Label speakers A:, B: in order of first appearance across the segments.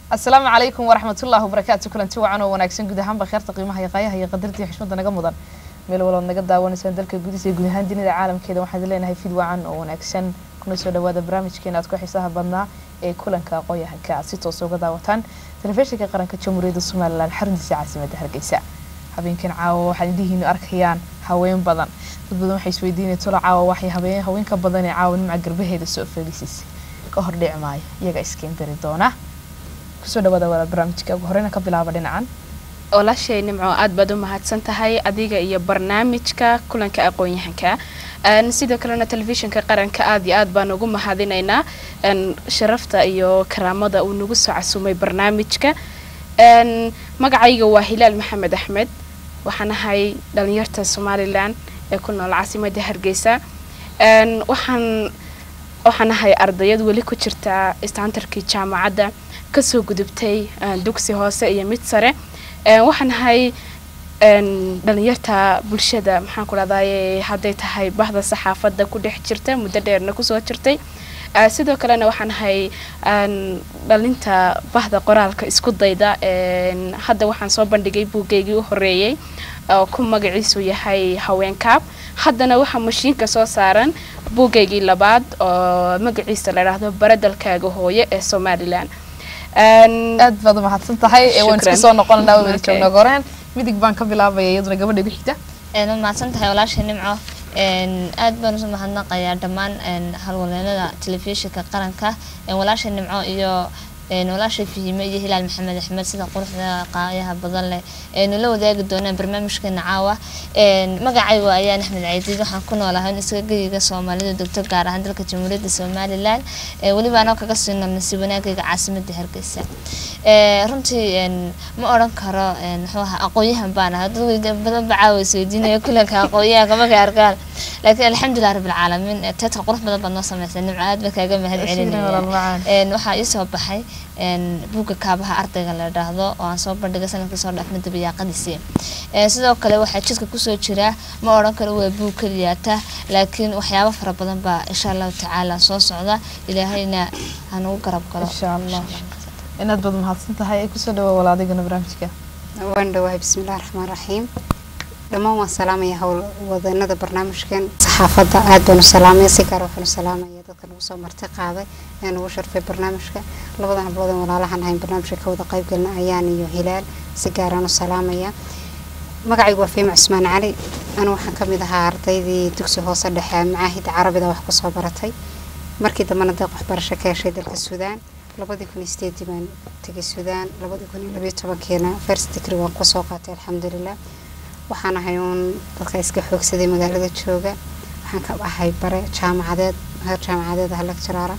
A: asalaamu calaykum waraxmatullahi wabarakaatu kulanti wacan oo wanaagsan guud ahaanba kheerta qiimaha iyo qaayaha iyo qadartii xushmada naga mudan meel walood naga daawanaysaan dalka gudihiisa iyo guud ahaan dunida caalamkeeda waxaan idin leenahay fid wacan oo wanaagsan kuna soo dhawaada barnaamijkeena aad ku xiisaha badnaa ee kulanka aqoon-yahanka aad si toosa uga daawataan telefishinka qaranka jamhuuriyadda somalilan xaruntiisa caasimadda hargeysa habeenkan caawa waxaad indhihiinu arkayaan haween badan dad badan waxay isweydiinaya tolo caawa waxay habeen haweenka badan ee caawa nimca garbaheeda soo fadhiisaysa ka hor dhici maayo iyaga iskeen dari doona kusoo dhawaada walaal barnaamijka ugu horeyna ka bilaaba dhinacan
B: walaashay nimco aad baad u mahadsan tahay adiga iyo barnaamijka kulanka aqoon-yahanka sidoo kalena telefishinka qaranka aad iyo aad baan ugu mahadinaynaa sharafta iyo karaamada uu nagu soo casumay barnaamijka magacayga waa hilaal maxamed axmed waxaan ahay dhalinyarta somalilan ee ku nool caasimada hargeysa waxaan waxaan ahay ardayad weli ku jirta istaantarkii jaamacadda kasoo gudubtay dugsi hoose iyo mid sare waxaan ahay dhalinyarta bulshada maxaan ku dhahdaye hadday tahay bahda saxaafadda ku dhex jirta muddo dheerna kusoo jirtay sidoo kalena waxaan ahay dhalinta bahda qoraalka isku dayda hadda waxaan soo bandhigay buuggeygii u horeeyey oo ku magaciisu yahay haweenkaab haddana waxaa mashiinka soo saaran buuggeygii labaad oo magaciisa la idhaahdo baradalkaaga hooye ee somalilan
A: aad baad u mahadsan tahay waan iska soo noqonanaa waa weli joogna goreen midig baan ka bilaabaya iyaduna gabadha igu xigta
C: waad mahadsan tahay walaasha nimco aad baan usu mahadnaqayaa dhammaan halwaleenada telefishinka qaranka walaasha nimco iyo walaasha fihime iyo hilaal maxamed axmed sida quruxda qaayaha badan leh aynu la wadaagi doonaan barnaamijkeena caawa magacaygu ayaan axmed caydiid waxaan ku noolahay iskaga geyiga soomaalida degto gaar ahaan dalka jamhuuriyadda somalilan weliba anoo kaga sii noolnasi wanaagayga caasimada hargeysa runtii ma odhan karo muxuu ahaa aqoon-yahan baan ahaa dad badan ba caawa isweydiinaya kulanka aqoon-yahanka markay arkaan laakiin alxamdulilah rabbilcaalamiin teedka qurux badan baad noo sameysay nimco aad ba kaaga mahad celinaya waxaa iisoo baxay buugga kaabaha ardayga la dhaahdo oo aan soo bandhigay sanadkii soo dhaafna dabayaaqadiisii sidoo kale waxaa jidka kusoo jira ma odhan karo waa buug keliyaata laakiin waxyaabo fara badan baa insha allahu tacaala soo socda ilaahayna hanugu garab galo
A: insha allah inaad baad mahadsan tahay kusoo dhawaa wala adigana barnaamijka
D: waan dhawahay bismillahi raxmaan raxiim dhammaan waan salaamaya howl wadanada barnaamijkan saxaafadda aad baan u salaamaya si gaar waxaan u salaamaya dadka nagu soo marti qaaday ee nagu sharfay barnaamijka labadan hablood aan walaalahan ahayn barnaamijka ka wada qaybgalna ayaan iyo hilaal si gaaraan u salaamaya magacaygu waa fiima cusmaan cali anu waxaan ka mid ahaa ardaydii dugsi hoose dhexe macaahida carabida wax kusoo baratay markii dambena deeq waxbarasho ka heshay dalka suudaan labadii kun iyo sideedii baan tegay suudaan labadii kun iyo labiyo tobankeena first degree waan kusoo qaatay alxamdulilah waxaan ahay uun dadka iska xoogsaday magaalada jooga waxaan ka ahay bare jaamacadeed heer jaamacadeed ah lecturaara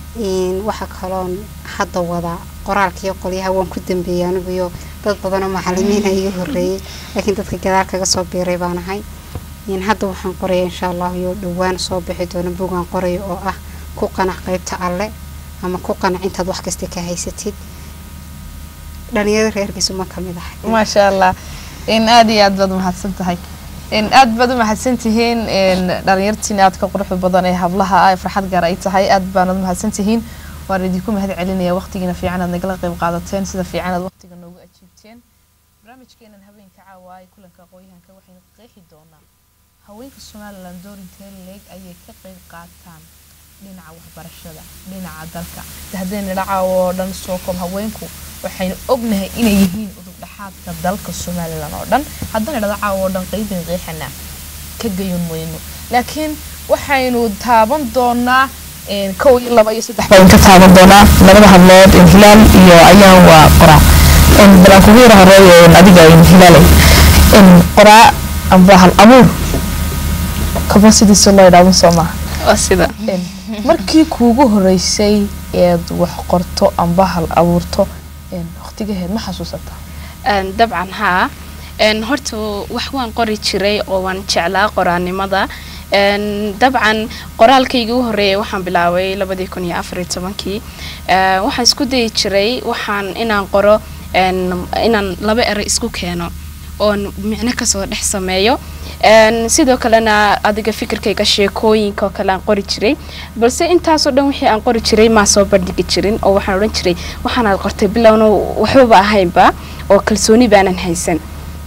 D: waxaa kaloon hadda wadaa qoraalkiiyo qolyaha waan ku dambeeyay aniguyo dad badanoo macalimiina iga horeeyey laakiin dadka gadaal kaga soo biiray baan ahay hadda waxaan qoraya insha allah iyo dhowaan soo bixi doona bugaan qoraya oo ah ku qanac qeybta alle ama ku qanac intaad wax kasta ka haysatid dhalinyarada reerkiisu ma kamid ahay
A: maasha allah in aada iyo aad baad umahadsan tahay in aad baad u mahadsan tihiin dhalinyartiin aadka quruxda badan ee hablaha ah farxad gaar ay tahay aad baanad mahadsan tihiin waan idinku mahad celinaya waqtigiina fiican aad nagala qayb qaadateen sida fiican aad waqtiga noogu ajiibteen barnaamijkeenan habeenka caawa ee kulanka aqoon-yahanka waxaynu qeexi doonaa haweenka somalilan doorintee leeg ayay ka qayb qaataan dhinaca waxbarashada dhinaca dalka haddayna dhacaawo oo dhan soo koob haweenku waxaynu ognahay inay yihiin udub dhexaadka dalka somalilan oo dhan haddana dhadacaawo oo dhan qeybin qeexana ka gayon weyno laakiin waxaynu taaban doonaa kow iyo laba iyo saddex baan ka taaban doonaa labada hablood hilaal iyo ayaan waa qoraa balaan kugu yara horeeyo adiga hilaalay qoraa amba hal abuur kaba sidiisa loo idhaaban soo maaha
B: waa sida
A: markii kuugu horeysay eed wax qorto amba hal abuurto waqtigaheed ma xasuusataa
B: dabcan haa horta wax waan qori jiray oo waan jeclaa qoraanimada dabcan qoraalkaygii u horeeyay waxaan bilaabay labadii kun iyo afariyo tobankii waxaan isku dayi jiray waxaan inaan qoro inaan laba ero isku keeno oon micno kasoo dhex sameeyo Een, sidoo kalena adiga fikirkayga sheekooyinka oo kale aan qori jiray balse intaasoo dhan wixii aan qori jiray maa soo bandhigi jirin oo waxaan odhan jiray waxaanaad qortay bilowna waxbaba ahaynba oo kalsooni baanan haysan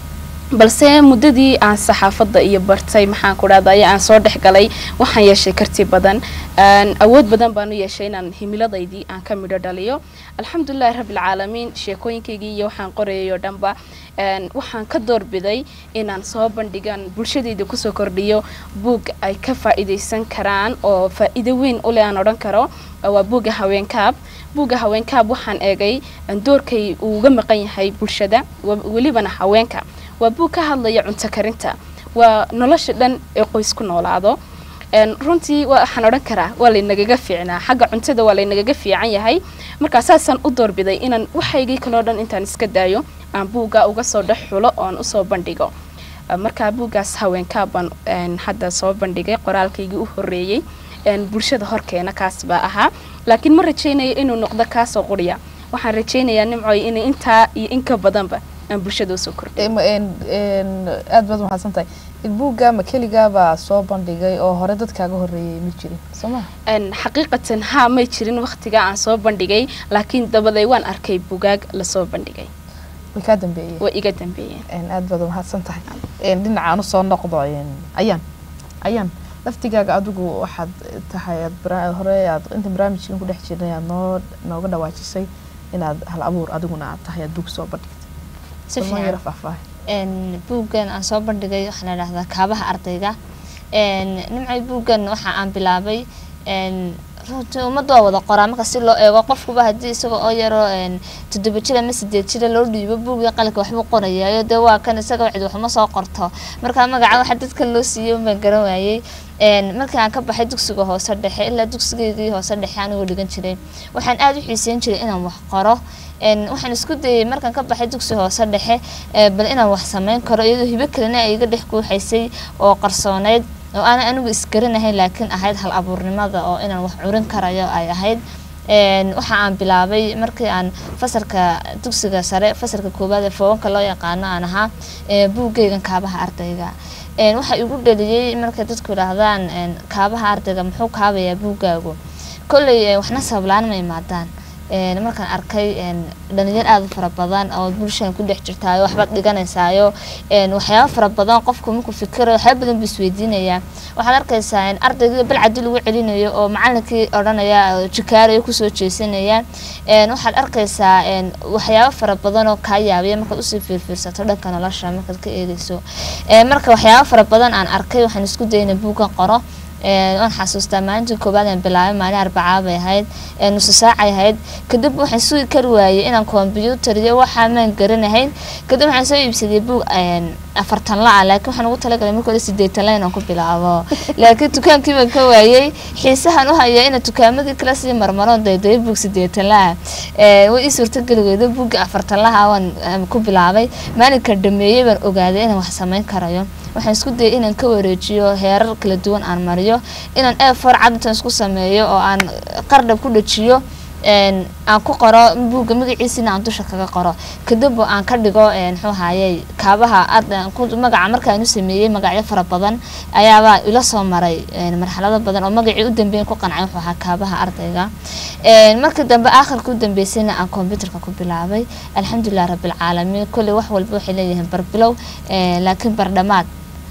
B: balse muddadii aan saxaafadda iyo bartay maxaan ku dhahday aan soo dhex galay waxaan yeeshay karti badan Een, awood badan baan u yeeshay inaan himiladaydii aan ka midho dhaliyo alxamdulilahi rabbilcaalamiin sheekooyinkaygii iyo waxaan qorayay oo dhanba een, waxaan ka doorbiday inaan soo bandhigan bulshadayda kusoo kordhiyo buug ay ka faa'iidaysan karaan oo faa'iido weyn u leh aan odhan karo waa buugga haweenkaab buugga haweenkaab waxaan eegay een, doorkay uu uga maqan yahay bulshada wa- welibana haweenka waa buug ka hadlaya cunto karinta waa nolosha dhan ee qoys ku noolaado Een, runtii wa- waxaan odhan karaa waa laynagaga fiicnaa xagga cuntada waa laynagaga fiican yahay markaa saasaan u doorbiday inaan waxaygii kaloo dhan intaan iska daayo aan buugga uga soo dhex xulo oon usoo bandhigo Uh, markaa buuggaas haweenkaa baan een, hadda soo bandhigay qoraalkaygii u horeeyey een, bulshada horkeena kaas baa ahaa laakiin ma rajaynayo inuu noqdo kaasoo quriya waxaan rajaynayaa nimcoy inay intaa iyo in ka badanba aan bulshada usoo kordhiyo
A: Em, en- en, aad baad umahadsan tahay buugga ma keligaabaa soo bandhigay oo hore dadkaaga horeeyay ma jirin soo maha
B: Een, xaqiiqatan haa may jirin waqtiga aan soo bandhigay laakiin dabaday waan arkay bugaag lasoo bandhigay
A: way kaa dambeeyeen
B: way iga dambeeyeen
A: En, aad baad umahadsan tahay En, dhinacaan usoo noqdo en, ayaan ayaan laftigaaga adigu waxaad tahay aad bara- hore aad inta barnaamijkan ku dhex jirnay aad noo nooga dhawaajisay inaad hal abuur adiguna aad tahay aad buug soo bandhigtay
C: si
A: Bal noo yara
C: fiican
A: faahfaahin
C: een buuggan aan soo bandhigay waxaa la dhahdaa kaabaha ardayga een nimcay buuggan waxa aan bilaabay een runtii ummadda waa wada qoraa marka si loo eego qofkuba haddii isaga oo yaro een toddoba jir ama sideed jira loo dhiibo buugga qalinka waxbuu qorayaayo dee waa kan isaga cid waxma soo qorto marka magaca waxa dadka loo siiyey unbaan garan waayey een markii aan ka baxay dugsiga hoose dhexe ilaa dugsigeedii hoose dhexe anigoo dhigan jiray waxaan aad u xiiseyn jiray inaan wax qoro een waxaan isku dayay markaan ka baxay dugsi hoose dhexe ee bal inaan wax sameyn karo iyadoo hibo kalena ay iga dhex guuxaysay oo qarsooneyd oo aanan anigu isgaranahayn laakiin ahayd hal abuurnimada oo inaan wax curin karayo ay ahayd een waxa aan bilaabay markii aan fasalka dugsiga sare fasalka koowaad ee foonka loo yaqaano aan ahaa ee buuggaygan kaabaha ardayga een waxa igu dhaliyey markay dadku yidhaahdaan een kaabaha ardayga muxuu kaabayaa buuggaagu kolley ee, waxna sablaan ma imaadaan een markaan arkay een dhalinyar aad u fara badan oo bulshan ku dhex jirtaayo waxbaad dhiganaysaayo een waxyaabo fara badan qofku markuu fikirayo waxyaabo badan buu isweydiinayaa waxaad arkaysaa in ardaygii balcadi lagu celinayo oo macalinkii odhanaya oo jikaarayo kusoo jeesanaya een waxaad arkaysaa een waxyaabo fara badan oo kaa yaabiya markaad usii fiirfiirsato dhanka nolosha markaad ka eegayso een marka waxyaabo fara badan aan arkay waxaan isku dayna buuggan qoro een waan xasuustaa maalintii koowaad aan bilaabay maalin arbacaa bay ahayd ee nusu saacay ahayd kadib waxaan sugi kari waayey inaan kombyuutar iyo waxaa maan garanahayn kadib waxaan soo iibsaday buug een afartan la ah laakiin waxaan ugu talagalay marka hore sideetan la inaan ku bilaabo laakiin dukaankii baan ka waayey xiisahan u haya inaan dukaamadii kala sii marmaroon daydayo buug sideetan la ah ee way ii suurtageli weydo buugga afartan laha waan aan ku bilaabay maalinka dhameeyey baan ogaaday inaan wax samayn karayo waxaan isku dayay inaan ka wareejiyo heerar kala duwan aan mariyo inaan eefor cad intaan isku sameeyo oo aan qardhab ku dhajiyo een aan ku qoro buugga magaciisina aan dusha kaga qoro kadib oo aan ka dhigo een muxuu ahaayey kaabaha arday aan ku magaca markaan u sameeyey magacyo fara badan ayaabaa ila soo maray een marxalado badan oo magacii u dambeeyay ku qancay wuxuu ahaa kaabaha ardayga een markii dambe aakhirka u dambeysayna aan computerka ku bilaabay alxamdulilah rabbilcaalamiin kolley wax walba waxay leeyihiin barbilow een laakiin bardhamaad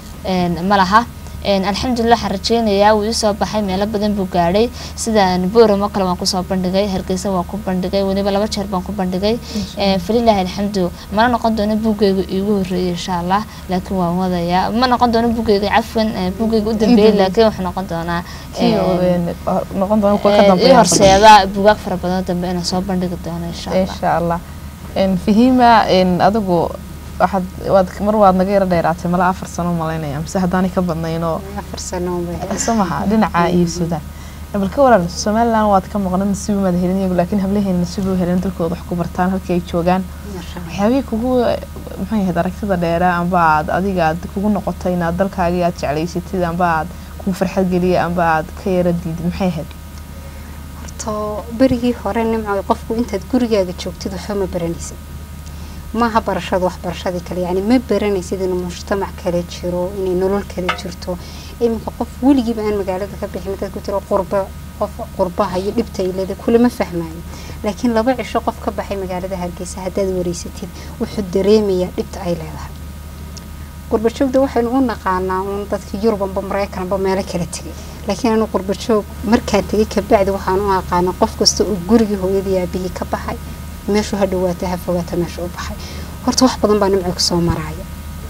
C: een ma laha een alxamdulilah waxaan rajeynayaa wuu isoo baxay meelo badan buu gaadhay sida boram oo kale waan kusoo bandhigay hargeysa waan ku bandhigay weliba laba jeer baan ku bandhigay een falilaahi alxamdu mana noqon doono buuggayga iigu horeeyay insha allah laakiin waan wadayaa ma noqon doono buuggayga cafwan ee buuggayga u dambeeyay laakiin wuxuu noqon doonaa
A: kii oo,
C: een,
A: en, noqon doona kuwa ka
C: ee, ii
A: dambeeya
C: horseeda buugaag fara badan oo dambe inaan soo bandhigi doono insha allah
A: insha allah En, fahima en, adigu waxaad waad mar waad naga yara dheeraatay mala afar sano malaynaya mise haddaanay ka badnaynoo
D: afar sano unbay
A: soo maha dhinaca iyo suudaan bal ka waran somaliland waad ka maqnan nasiib maad helin iyagu laakiin hablaheena nasiib u helin dalkooda wax ku bartaan halkii ay joogaan waxyaabihii kugu maxay ahayd aragtida dheera amba aad adiga aad kugu noqotay inaad dalkaagii aad jeclaysatid amba aad kugu farxad geliyay amba aad ka yara diidid maxay ahayd
D: horta berigii hore nimco qofku intaad gurigaaga joogtid waxba ma baranaysid maaha barashada waxbarashadii kale yacni ma baranaysid inuu mujtamac kale jiro inay nolol kale jirto iminka qof weligiiba aan magaalada ka bixin dad ku jiro qurba qof qurbaha iyo dhibta ay leedahay kulama fahmaayo laakiin laba cisho qof ka baxay magaalada hargeysa haddaad wareysatid wuxuu dareemayaa dhibta ay leedahay qurbajoogda waxaynu u naqaanaa uun dadka yurubanba maraykanba meelo kala tegay laakiin anu qurbajoog markaan tegay kabacdi waxaan u aqaanaa qof kasta oo gurigii hooyadii aabihii ka baxay meeshuu ha dhawaata ha fogaata meesha u baxay horta wax badan baa nimco kasoo maraya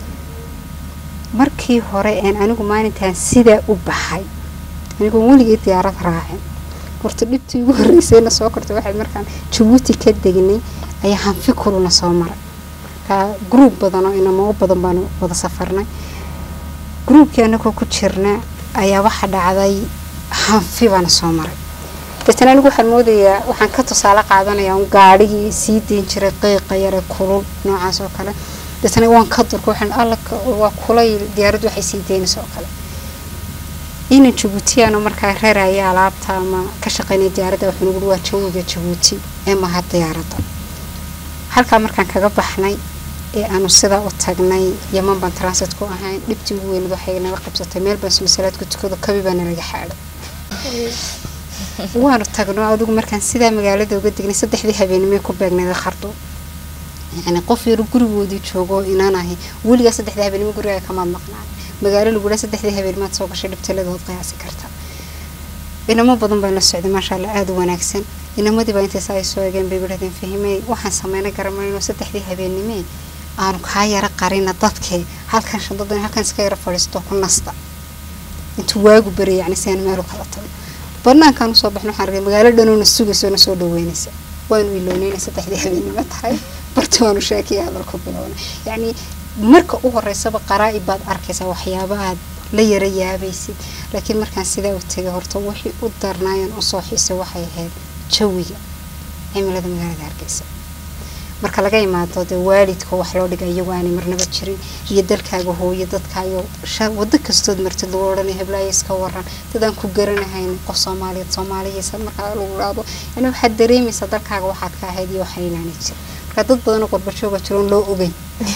D: markii hore een anigu maalintaan sidaa u baxay anigoon weligay diyaarad raacin horta dhibtii ugu horreysayna soo kortay waxay markaan jabuuti ka degnay ayaa hanfi kuluna soo maray markaa gruub badan oo inamo badan baanu wada safarnay gruubkii anagoo ku jirna ayaa waxa dhacday hanfi baana soo maray deetana anigu waxaan moodayaa waxaan ka tusaale qaadanayaa un gaadhigii sii deyn jiray qiiqa yare kulul noocaas oo kale deetana waan ka durka waxaan alla waa kulay diyaaraddu waxay sii deynaysa oo kale inan jabuutiyaano markaa reeraya alaabta ama ka shaqeynaya diyaaradda waxaa nagu waa jawiga jabuuti ee maha diyaaradda halkaa markaan kaga baxnay ee aanu sidaa u tagnay yaman baan transit ku ahayn dhibtii ugu weynad waxay naga qabsatay meel baan masalaadku tukado kabi baa nalaga xaadhay waanu tagno adigu markaan sidaa magaalada uga degnay saddexdii habeenimay ku beegnayd khardo yani qof yaro gurigoodii joogo inaan ahay weligaa saddexdii habeenimo gurigaa kamaad maqnaan magaalo lagula saddexdii habeennimaad soo gashay dhibtaladood qiyaasi karta inamo badan baan la socday maasha allah aada u wanaagsan inamadii baa intays ay soo egeen bay yidhahdeen fahimey waxaan sameyna garamayno saddexdii habeennimee aanu kaa yara qarina dadkee halkan shandadan halkan iska yara fadhiisto ku nasta intuu waagu bari yacni si aan meel u kala tago banaankaan usoo baxno waxaan argay magaalo dhanoona sugayso na soo dhaweynaysa waanu iloonayna saddexdii habeennimo tahay barti waanu sheekiya hadal ku bilowna yacni marka u horeysaba qaraa-ib baad arkaysaa waxyaaba aad la yara yaabaysid laakiin markaan sidaa u tegay horta wixii u darnaayeen usoo xiisay waxay ahayd jawiga cimilada magaalada hargeysa marka laga imaado dee waalidka wax loo dhiga iyagu aanay marnaba jirin iyo dalkaaga hooyo dadkaayo wado kastood martid lagu odhanaya heblaayo iska waran dadaan ku garanahayn qof soomaaliyeed soomaaliyeysa markaa lagu dhaado yani waxaad dareemaysaa dalkaaga waxaad ka ahayd iyo waxaan inaanay jirin marka dad badan oo qorbajooga jiroon loo ogeyn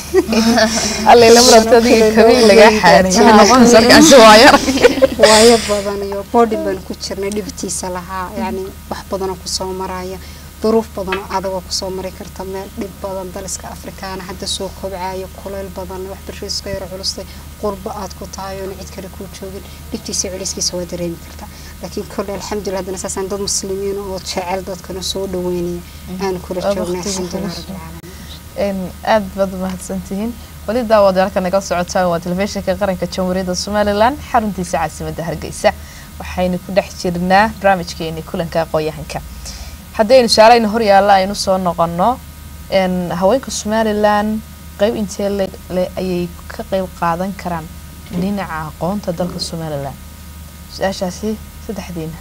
D: waayo badan iyo boodhin baan ku jirnay dhibtiisa lahaa yani wax badanoo kusoo maraya duruuf badan oo adagoo kusoo mari karta meel dhib badan daliska afrikaana hadda soo kobcayo kuleyl badan waxbarashada iska yaro culustay qurbo aad ku tahay oona cid kale kuu joogin dhibtiisa culayskiisa waa dareemi kartaa laakiin kolle alxamdulilah haddana saasaan dad muslimiin oo jecel dadkana soo dhaweynaya aanu kula joognay alxamdulilah rabbilcaalamiin
A: aada baad umahadsantihiin weli daawadaalka naga socotaan waa telefishinka qaranka jamhuuriyadda somalilan xaruntiisa caasimadda hargeysa waxaynu ku dhex jirnaa barnaamijkeeni kulanka aqoon-yahanka haddaynu su-aalayna horyaalla aynu soo noqono haweenka somalilan qeyb intee le ayay ka qeyb qaadan karaan dhinaca aqoonta dalka somalilan su-aashaasi saddexdiina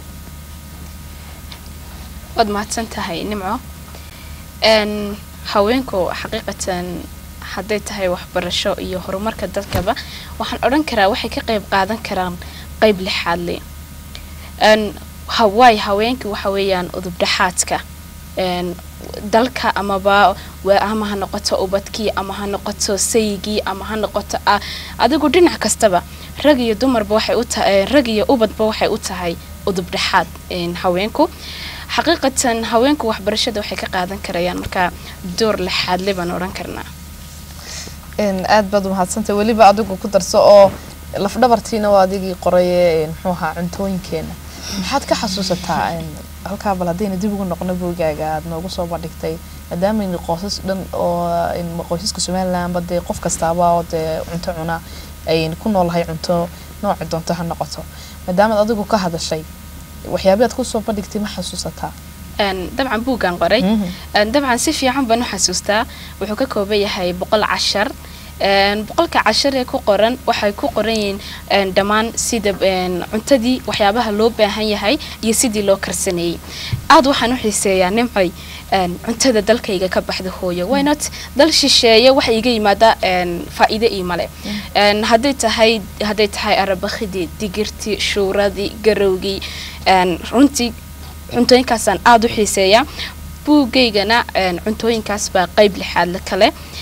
B: waad mahadsan tahay nimco haweenku xaqiiqatan hadday tahay waxbarasho iyo horumarka dalkaba waxaan odhan karaa waxay ka qeyb qaadan karaan qeyb lixaadle hawaay haweenka waxa weeyaan udubdhaxaadka dalka amaba ama ha noqoto ubadkii ama ha noqoto sayigii ama ha noqoto adigu dhinac kastaba rag iyo dumarba waxay u tahay rag iyo ubadba waxay u tahay udubdhaxaad haweenku xaqiiqatan haweenku waxbarashada waxay ka qaadan karayaan markaa door lixaadle baan odhan karnaa
A: aada baad umahadsantay weliba adigu ku darso oo lafdhabartiina waa adigii qoraye muxuu ahaa cuntooyinkeena maxaad ka xasuusataa halkaa bal haddayna dib ugu noqno boogaaga aada noogu soo bandhigtay maadaama qoysas dhan oo qoysaska somalilanba dee qof kastaaba oo dee cunto cuna ayn ku noolahay cunto nooca doonto ha noqoto maadaamaad adigu ka hadashay waxyaabi aad kusoo bandhigtay ma xasuusataa
B: dabcan buuggaan qoray dabcan si fiican baan u xasuustaa wuxuu ka kooban yahay boqol cashar boqolka cashar ee ku qoran waxay ku qoran yihiin dhammaan sida cuntadii waxyaabaha loo baahan yahay iyo sidii loo karsaneeyey aada waxaan u xiiseeyaa nimcoy cuntada dalkayga ka baxda hooyo wynot dal shisheeye waxa iga yimaada faa-iide ii male hadday tahay hadday tahay arabakhidii digirtii shuuradii garowgii runtii cuntooyinkaasaan aada u xiiseeyaa buugaygana cuntooyinkaas baa qeyb lixaadle kale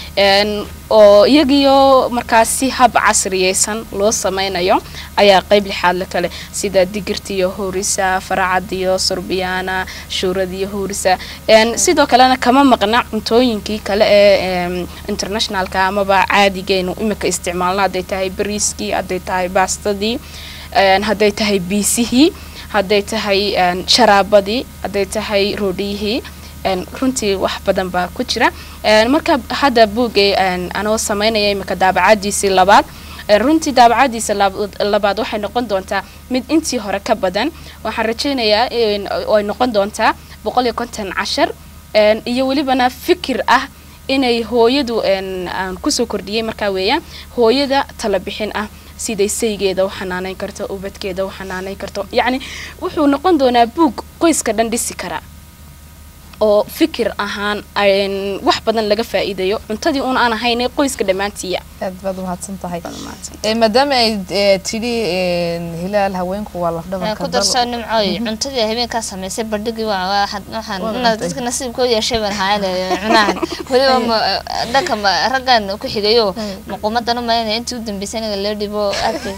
B: een, oo iyagiyo markaas si hab casriyeysan loo sameynayo ayaa qeyb lixaad la kale sida digirtiyo huurisa faracadiyo surbiyaana shuuradiyo huurisa een, sidoo kalena kama maqna cuntooyinkii kale ee em, internationalka amaba caadigeynu imika isticmaalna hadday tahay bariiskii hadday tahay baastadii een, hadday tahay biisihii hadday tahay een, sharaabadii hadday tahay roodhiyihii een, runtii wax badan baa ku jira een, marka hadda buugay een, anoo sameynaya imika daabacadiisii labaad een, runtii daabacadiisa lab- labaad waxay noqon doontaa mid intii hore ka badan waxaan rajeynayaa in ay noqon doontaa boqol iyo konton cashar een, iyo welibana fikir ah inay hooyadu een, aan kusoo kordhiyey markaa weeyaan hooyada tala bixin ah siday saygeeda u xanaaneyn karto ubadkeeda u xanaaneyn karto yacni wuxuu noqon doonaa buug qoyska dhan dhisi kara oo fikir ahaan een, wax badan laga faa'iidayo cuntadii un aan ahayn qoyska dhammaantiiya
A: aad baad umahadsan tahay Eh, maadaama ay eh, tidhi eh, hilaal haweenku waa
C: Ee,
A: lafdhabarka
C: ku darso nimcooy cuntadii habeenkaa samaysay bandhigii waa waa had- waxaan inaad dadka nasiibkoo yeeshay baan hayan cunahan weliba ma dhanka ma raggan ku xigayo maquumadan u malaynaya intii u dambeysay inaga loo dhibo aadka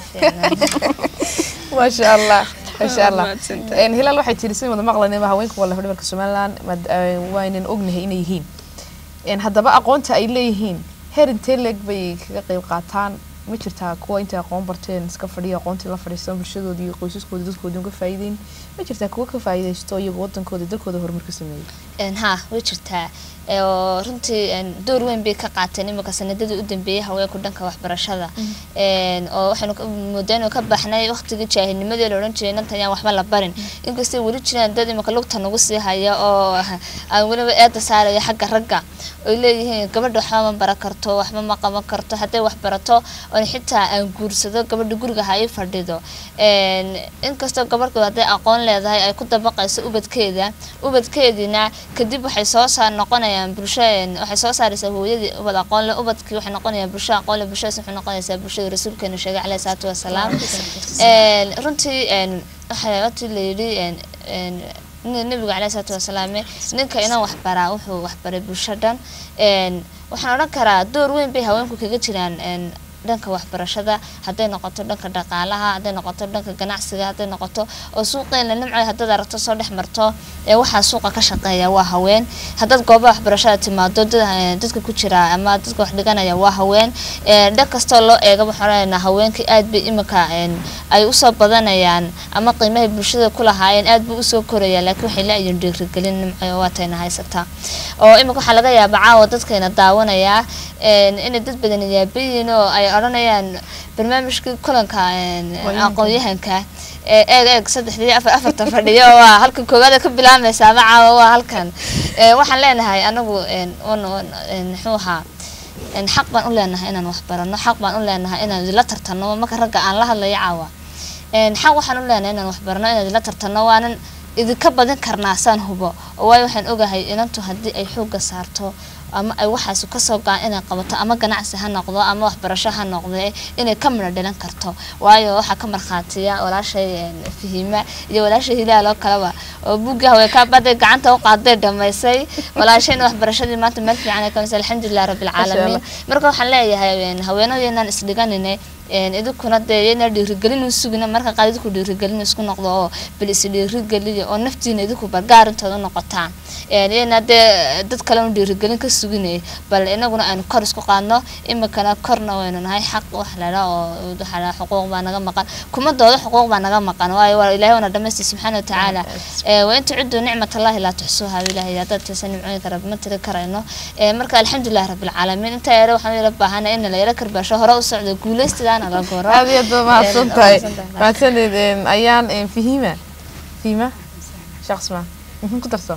A: maasha allah maasha allah
B: mahadsantahay.
A: Een, hilaal waxay tidhi si wada maqlanima haweenku waa lafdhabarka somaliland mad- eh, waynan ognahay inay yihiin Een, haddaba aqoonta ay leeyihiin heer intee leeg bay kaga qayb qaataan ma jirtaa kuwa intay aqoon barteen iska fadhiya aqoontii la fadhiistan bulshadoodii iyo qoysaskoodii dadkoodii uga faa'iideyn ma jirtaa kuwa ka faa'iidaysto iyagu wadankooda dalkooda horumar ka sameeyey
C: Een, ha way jirtaa Ee, oo runtii een, door weyn bay ka qaateen imika sanadadii u dambeeyay haweenku dhanka waxbarashada Een, oo waxaynu ka- moodeen inuu ka baxnay waqtigii jaahilnimadii la odhan jiray intan yaan waxba la barin inkastay weli jiraan dad imika lugta nagu sii haya oo aan weliba eeda saaraya xagga ragga oy leeyihiin gabadha waxba ma baran karto waxba ma qaban karto hadday wax barato oon xitaa aan guursado gabadha guriga ha ii fadhido Een, inkastoo gabadhu hadday aqoon leedahay ay ku dabaqayso ubadkeeda ubadkeediina kadib waxay soo saar noqonayaan bulsho een, waxay soo saaraysaa hooyadii ubad aqoon leh ubadkii waxay noqonayaan bulsho aqoon leh bulshadaas waxay noqonaysaa bulshada rasuulkeena sheegay caleyhi salaatu wasalaam Een, runtii een, waxaa watii la yidhi een, een, nin- nabiga caleyhi salaatu wasalaam ninka inaan wax baraa wuxuu wax baray bulsho dhan Een, waxaan odhan karaa door weyn bay haweenku kaga jiraan een, dhanka waxbarashada hadday noqoto dhanka dhaqaalaha hadday noqoto dhanka ganacsiga hadday noqoto oo suuqeena nimcoy haddaad aragto soo dhex marto ee waxaa suuqa ka shaqeeya waa haween haddaad goobaha waxbarashada timaado dad- eh, dadka ku jira ama dadka wax dhiganaya waa haween Ee, dhan kastoo loo eega waxaan odhanaynaa haweenkii aad bay imika een, ay usoo badanayaan ama qiimahay bulshada ku lahaayeen aad buu usoo koraya laakiin waxay la-yihiin dhiirigelin nimcoy oo waatayna haysataa oo imika waxaa laga yaabaa caawa dadkayna daawanayaa een, inay dad badan yaabayiin oo ay odhanayaan barnaamijkii kulanka een, aqoon-yahanka ee eeg eeg saddexdii afar afartan fadhiyo waa halkan koowaad ka bilaabmaysa ama caawa waa halkan Ee, waxaan leenahay anagu een, un- un- een, muxuu ahaa een, xaq baan u leenahay inaan wax barano xaq baan u leenahay inaan idila tartano marka ragga aan la hadlayo caawa Een, xaq waxaan u leenahay inaan wax barano inaan idila tartano waanan idinka badin karnaa saan hubo oo waayo waxaan ogahay inantu haddii ay xoogga saarto ama ay waxaas kasoo go-an inay qabato ama ganacsi ha noqdo ama waxbarasho ha noqde inay ka midho dhilan karto waayo waxaa ka markhaatiya walaashay een, fahima iyo walaashay hilaal oo kaleba oo buugga haweenkaa baday gacanta u qaaday dhamaysay walaashayna waxbarashadii maanta meel fiican ay ka misay alxamdulilah rabbilcaalamiin marka waxaan leeyahay een, haweenadeennaan isdhiganinay een, idinkuna dee yayna dhiirigelin u sugina marka qaar idinku dhiirigelin isku noqdo oo bal is dhiirigeliya oo naftiina idinku bargaar intooda noqotaan Een, yayna dee dad kale u dhiirigelin ka suginay bal inaguna aynu kor isku qaadno imikana korna waynu nahay xaq wax lala oo waxa la xuquuq baa naga maqan kuma doodo xuquuq baa naga maqan waayo waa ilaahay wana dhamaystay subxaana wa tacaala Ee, wa inta ciddu nicmatallahi laa tuxsuuha ilaahay haddaad taysan nimcooyinka rabbi ma tiri karayno Ee, marka alxamdulilah rabbilcaalamiin intaa yara waxaan yara baahana in la yara karbaasho hore u socdo guulaystidaana la goro
A: aad iyo aad baa mahadsan tahay
C: Een, mahadsantahay.
A: mahadsanid een, ayaan een, fihima fihima shaqsma Mhm, ku darso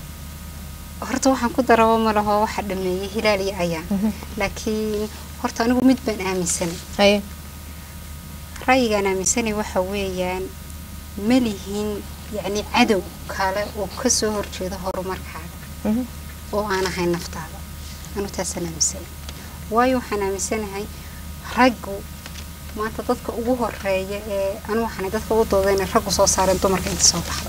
D: horta waxaan ku darabo ma laho waxa dhameeyey hilaal iyo ayaan laakiin horta anigu mid baan aaminsanay
A: haye
D: ra'yigaan aaminsanay waxa weeyaan ma lihin yacni cadow kale oo kasoo horjeeda horumarkaaga
A: Mhm.
D: oo aan ahayn naftaada anu taasaan aaminsanay waayo waxaan aaminsanahay raggu maanta dadka ugu horeeya ee anu waxaanay dadka ugu doodayna raggu soo saareen dumarka inta soo baxda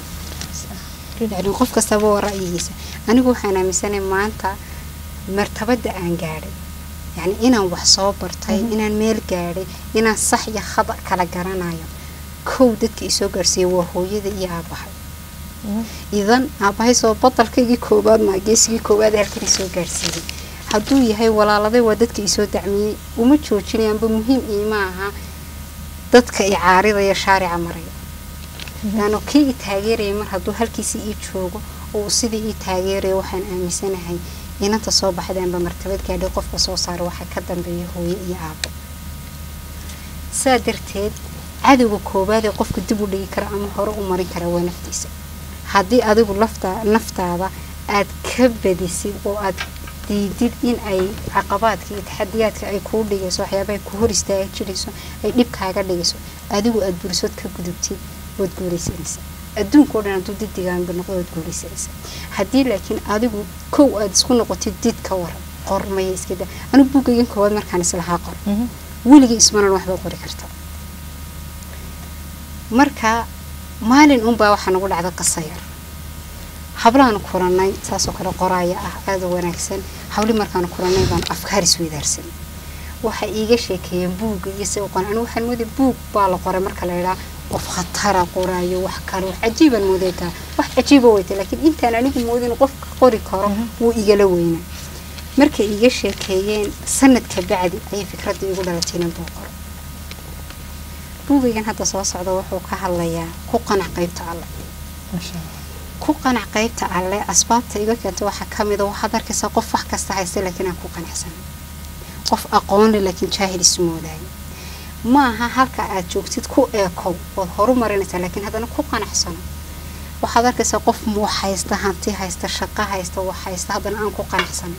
D: yacni qof kastaba waa ra'yigiisa anigu waxaan aaminsanahay maanta martabada aan gaadhay yacni inaan wax soo bartay inaan meel gaadhay inaan sax iyo khada kala garanayo kow dadka isoo gaarsiiyey waa hooyada iyo aabahay idan aabahay soo badalkaygii koowaad maa geesigii koowaad ee halkan isoo gaarsiiyey hadduu yahay walaaladay waa dadka isoo dacmiyey uma joojinayaanba muhiim iima aha dadka i caaridaya shaarica maraya laano kii i taageeraya mar hadduu halkiisii ii joogo oo uu sidii ii taageeraya waxaan aaminsanahay inanta soo baxdaanba martabad gaadhay qofka soo saara waxaa ka dambeeya hooyo iyo aabo saa darteed cadowga koowaad ee qofka dib u dhigi kara ama hore u marin kara waa naftiisa haddii adigu lafta naftaada aad ka badisid oo aad diidid in ay caqabaadka iyo taxadiyaadka ay kuu dhigayso waxyaabaha ku hor istaaga jirayso ay dhib kaaga dhigayso adigu aad burisood ka gudubtid waad guulaysanaysaa adduunka o dhan hadduu didigaanba noqdo waad guulaysanaysaa haddii laakiin adigu kow aad isku noqotid did ka waran qormaya iska da anigu buugaygan koowaad markaan islahaa qor weligii ismanan waxbaa qori karta marka maalin unbaa waxaa nagu dhacda qasayar hablaanu kulanay saasoo kale qoraaya ah aada u wanaagsan hawli markaanu kulanay baan afkaar isweydaarsan waxay iiga sheekeeyeen buugga iyo si uqon anigu waxaan mooday buug baa la qoray marka la idhaa qof khatara qoraayo wax kale wax cajiibaan moodeetaa wax cajiiba weyta laakiin intaan anigu moodin qofka qori karo wuu igala weynaa markay iiga sheekeeyeen sanadka bacdi ayay fikradda igu dhalatay inaan buu qoro buugaygan hadda soo socda wuxuu ka hadlayaa ku qanac qaybta alle ku qanac qaybta alle asbaabta iga keenta waxaa ka mida waxaad arkaysaa qof wax kasta haysta laakiin aan ku qanacsanan qof aqoonle laakiin jaahil ismoodaayo ma aha halka aad joogtid ku eekow ood horu marinaysaa laakiin haddana ku qanacsano waxaad arkaysaa qof muu haysta hanti haysta shaqo haysta wax haysta haddana aan ku qanacsanan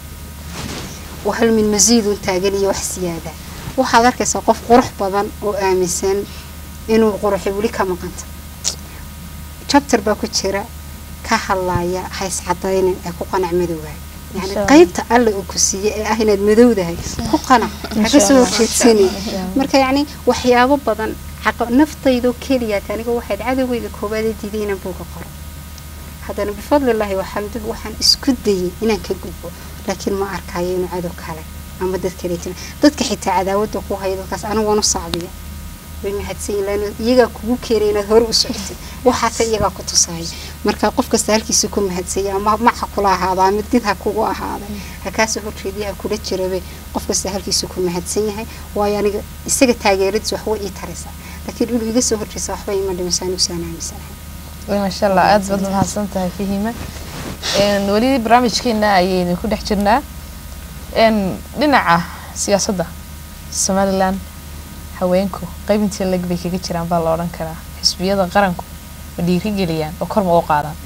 D: wahal min masiidun taagan iyo wax siyaada waxaad arkaysaa qof qurux badan oo aaminsan inuu quruxi weli ka maqanta jabtar baa ku jira ka hadlaya hays cadaynin ee ku qanac madowaayo yani qaybta alle uu ku siiye ee ah inaad madowdahay ku qanac haka soo horjeedsani marka yacni waxyaabo badan naftaydoo keliyaat aniga waxayd cadowgeyda koowaad ee diiday inaan buuga qoro haddana bifadlilaahi waxaan waxaan isku dayay inaan ka gudbo laakiin ma arkayo inuu cadow kale ama dad kale jira dadka xitaa cadaawada ku haya dadkaas anigoona sacbiya way mahadsan yihiin iyagaa kugu keenay inaad hore u socotid waxaase iyagaa ku tusaya marka qof kasta halkiisa ku mahadsanya ama maca kula ahaadaa mid did ha kugu ahaaday hakaasoo horjeediya ha kula jirabe qof kasta halkiisa ku mahadsan yahay waayo aniga isaga taageeradiis waxwa ii taraysaa laakiin inuu iga soo horjeesa waxba ima dhimasaan usaan aaminsanahay
A: maasha allah aada baad mahadsan tahay fahima weli barnaamijkeena ayaynu ku dhex jirnaa dhinaca siyaasadda somalilan haweenku qaybintii leg bay kaga jiraan baa la odhan karaa xisbiyada qaranku ma dhiirigeliyaan oo kor ma u qaadaan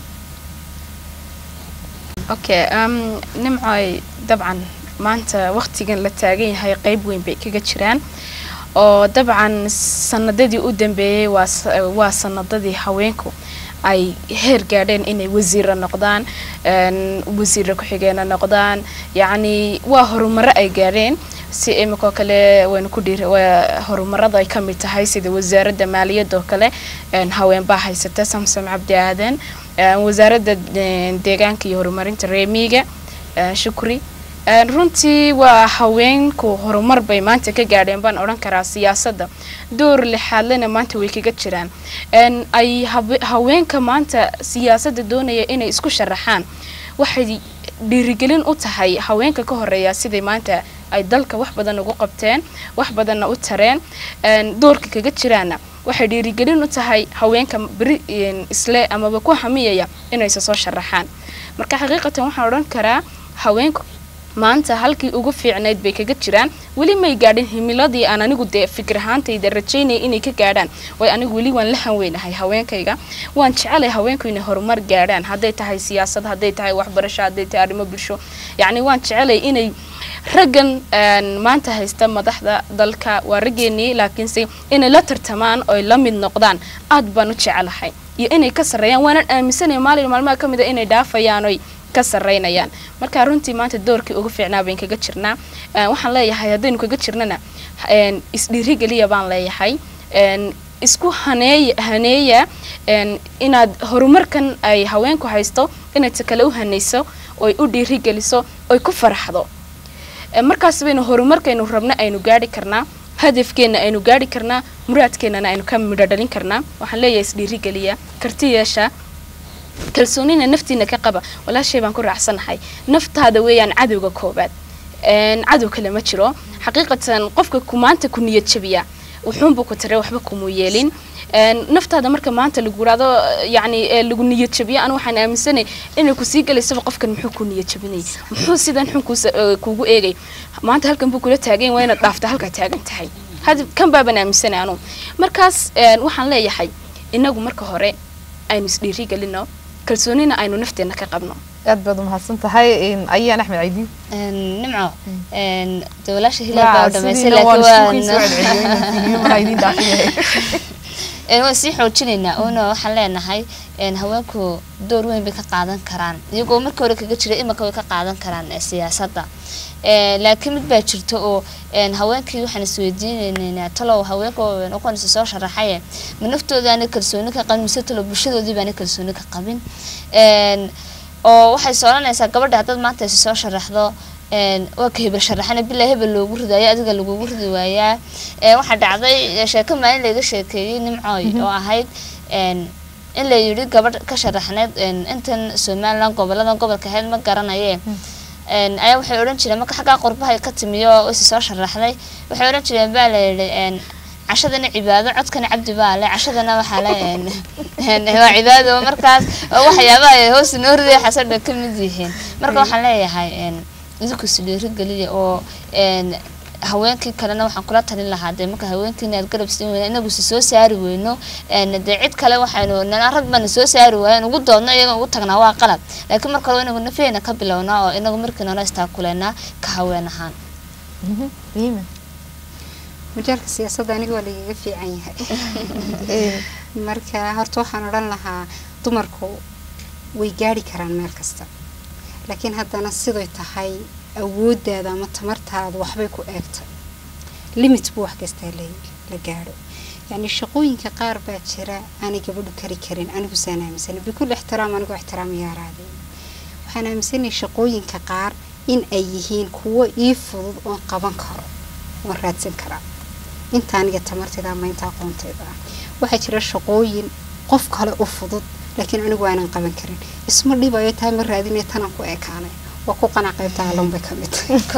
B: okay um, nimcoy dabcan maanta waqtigan la taagan yahay qeyb weyn bay kaga jiraan oo dabcan sanadadii u dambeeyey waa sanadadii haweenku ay heer gaadheen inay wasiira noqdaan wasiira ku-xigeena noqdaan yacni waa horumaro ay gaadheen si imikoo kale waynu ku dhiir horumarada ay ka mid tahay sida wasaaradda maaliyadda oo kale haweenbaa haysata samsom cabdi aadan wasaaradda deegaanka iyo horumarinta reemiga shukri runtii waa haweenku horumar bay maanta ka gaadheen baan odhan karaa siyaasadda door lixaadlena maanta way kaga jiraan ay haweenka maanta siyaasadda doonaya inay isku sharaxaan waxay dhiirigelin u tahay haweenka ka horeeya siday maanta ay dalka wax badan ugu qabteen wax badanna u tareen doorka kaga jiraana waxay dhiirigelin u tahay haweenka beri isle amaba ku hamiyaya inaysa soo sharaxaan marka xaqiiqatan waxaan odhan karaa haweenku maanta halkii ugu fiicnayd bay kaga jiraan weli may gaadhin himiladii aan anigu dee fikir ahaantayda rajaynaya inay ka gaadhaan way anigu weli waan la hanweynahay haweenkayga waan jecelay haweenku inay horumar gaadhaan hadday tahay siyaasad hadday tahay waxbarasho hadday tahay arrimo bulsho yacni waan jecelay inay raggan maanta haysta madaxda dalka waa raggeenii laakiinse inay la tartamaan oy la mid noqdaan aad baan u jecelahay iyo inay ka sarreeyaan waanan aaminsanaya maalin maalmaha ka mid a inay dhaafayaan oy ka sarreynayaan marka runtii maanta doorkii ugu fiicnaa bayn kaga jirnaa waxaan leeyahay haddaynu kaga jirnana isdhiirigeliya baan leeyahay isku haneeya haneeya inaad horumarkan ay haweenku haysto inay ta kale u hanayso oy u dhiirigeliso oy ku faraxdo Ee, markaas baynu horumarkaynu rabno aynu gaari karnaa hadafkeenna aynu gaari karnaa muraadkeennana aynu ka midho dhalin karnaa waxaan leeyahay isdhiirigeliya karti yeesha kalsoonina naftiina ka qaba walaashay baan ku raacsanahay naftaada weeyaan cadowga koobaad Een, cadow kale ma jiro xaqiiqatan qofka ku maanta ku niyad jabiya wuxuunbu ku tare waxba kumuu yeelin Een, naftaada marka maanta lagu yiraahdo yacni ee lagu niyad jabiyo anu waxaan aaminsanay inay kusii galaysaba qofkan muxuu ku niyad jabinay muxuu sidan xun kuusa- ee, kuugu eegay maanta halkan buu kula taagan waa inaad dhaafta halkaa taagan tahay had kan baaban aaminsanay anu markaas een, waxaan leeyahay inagu marka hore aynu isdhiiri gelino kalsoonina aynu nafteenna ka qabno
A: aad baad umahadsan tahay ayaan axmed caydi
C: nimco de walaasha hilaal baa u dhamaysay laakiin waan waan sii xoojinaynaa oona waxaan leenahay haweenku door weyn bay ka qaadan karaan iyagoo markii hore kaga jira imanka way ka qaadan karaan siyaasadda laakiin mid baa jirta oo haweenkii waxaan isweydiinaynaa talow haweenka noqonaysa soo sharaxaye ma naftooda aanay kalsooni ka qabin mise talow bulshadoodii baanay kalsooni ka qabin oo waxay sooranaysaa gabadha haddaad maanta is soo sharaxdo waa ka hebel sharaxana bilaa hebel loogu ridaayo adiga lagugu ridi waayaa waxaa dhacday sheeko maalin laga sheekeeyey nimcooy oo ahayd in la yidhi gabadh ka sharaxneed intan somalilan goboladan gobolka ahayd ma garanaye ayaa waxay odhan jireen marka xaggaa qurbahay ka timiyo isi soo sharaxday waxay odhan jireen baa la yidhi cashadana cibaado codkana cabdi baa le cashadana waxaa le waa cibaado markaas waxyaabaha ay hoos noo ridaya xasadha ka mid yihiin marka waxaan leeyahay idinku isdhiiri geliya oo haweenkii kalena waxaan kula talin lahaa dee marka haweenkiina aad garab siin weyna inagu si soo saari weyno dee cid kale waxaynu nana rag bana soo saari waayan ugu doodno iyaga ugu tagnaa waa qalab laakiin marka hore inagu nafeena ka bilownaa oo inagu markii nala istaakuleynaa ka haween ahaan
D: majaalka siyaasadda aniga waa lagaga fiican yahay marka horta waxaan odhan lahaa dumarku way gaari karaan meel kasta laakiin haddana siday tahay awooddaada ama tamartaada waxbay ku eegtay limit buu wax kastaa la gaadho yacni shaqooyinka qaar baa jira aanay gabadhu kari karin anigu saan aaminsana bikul ixtiraam anigoo ixtiraam yaaraadeen waxaan aaminsanay shaqooyinka qaar in ay yihiin kuwo ii fudud oon qaban karo oon raadsan karaa inta aniga tamartayda ama inta aqoontayda ah waxaa jira shaqooyin qof kale u fudud laakiin anigu aanan qaban karin isma dhibayo taa ma raadinaya tanaan ku ekaanay waa ku qanac qaybta alon bay ka mid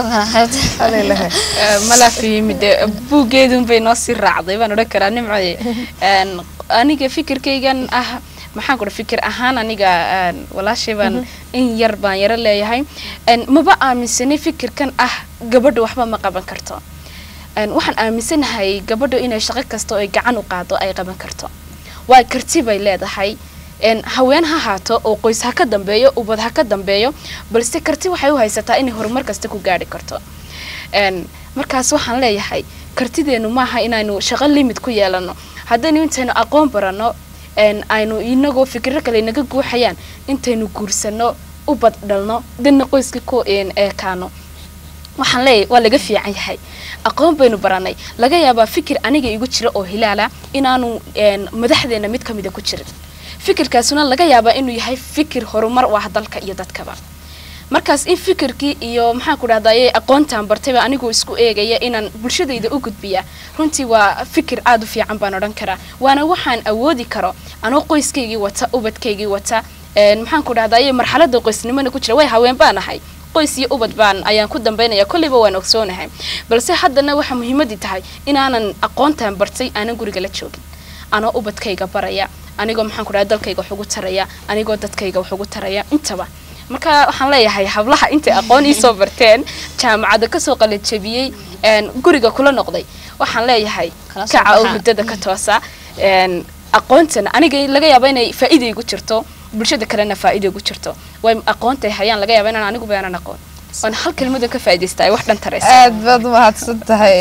B: malafiyimid buuggeedun bay noo sii raacday baan odhan karaa nimcoye aniga fikirkaygan ah maxaan ku fikir ahaan aniga walaashay baan in yar baan yaro leeyahay maba aaminsanay fikirkan ah gabadha waxba ma qaban karto waxaan aaminsanahay gabadha inay shaqo kasta oo ay gacan u qaado ay qaban karto waa karti bay leedahay haween ha haato oo qoys ha ka dambeeyo ubad ha ka dambeeyo balse karti waxay u haysataa inay horumar kasta ku gaari karto markaas waxaan leeyahay kartideenu maaha inaynu shaqo limid ku yeelano haddaynu intaynu aqoon barano aynu inagoo fikiro kale naga guuxayaan intaynu guursano ubad dhalno dana qoyska ku eekaano waxaan leeyahay waa laga fiican yahay aqoon baynu baranay laga yaabaa fikir aniga igu jira oo hilaala inaanu madaxdeena mid ka mida ku jirin fikirkaasuna laga yaabaa inuu yahay fikir horumar u ah dalka iyo dadkaba markaas in fikirkii iyo maxaan ku dhahdaye aqoontaan bartayba anigoo isku eegaya inaan bulshadayda u gudbiya runtii waa fikir aada u fiican baan odhan karaa waana waxaan awoodi karo anoo qoyskaygii wata ubadkaygii wata maxaan ku dhahdaye marxalada qoysnimona ku jira way haween baan ahay qoys iyo ubad baan ayaan ku dambaynaya kolleyba waan ogsoonahay balse haddana waxaa muhiimadii tahay inaanan aqoontaan bartay aanan guriga la joogin anoo ubadkayga baraya anigoo maxaan ku dhahay dalkayga wax ugu taraya anigoo dadkayga wax ugu taraya intaba marka waxaan leeyahay hablaha intay aqoon iisoo barteen jaamacadda kasoo qalajabiyey guriga kula noqday waxaan leeyahay kaca oo hurdada ka toosa aqoontana aniga laga yaaba inay faa'iida igu jirto bulshada kalena faa'iida igu jirto way aqoontay hayaan laga yaaba inaan anigu baanan aqoon waan hal kelmada ka faa'iidaysta ay wax dhan taraysa
A: aad baad umahadsan tahay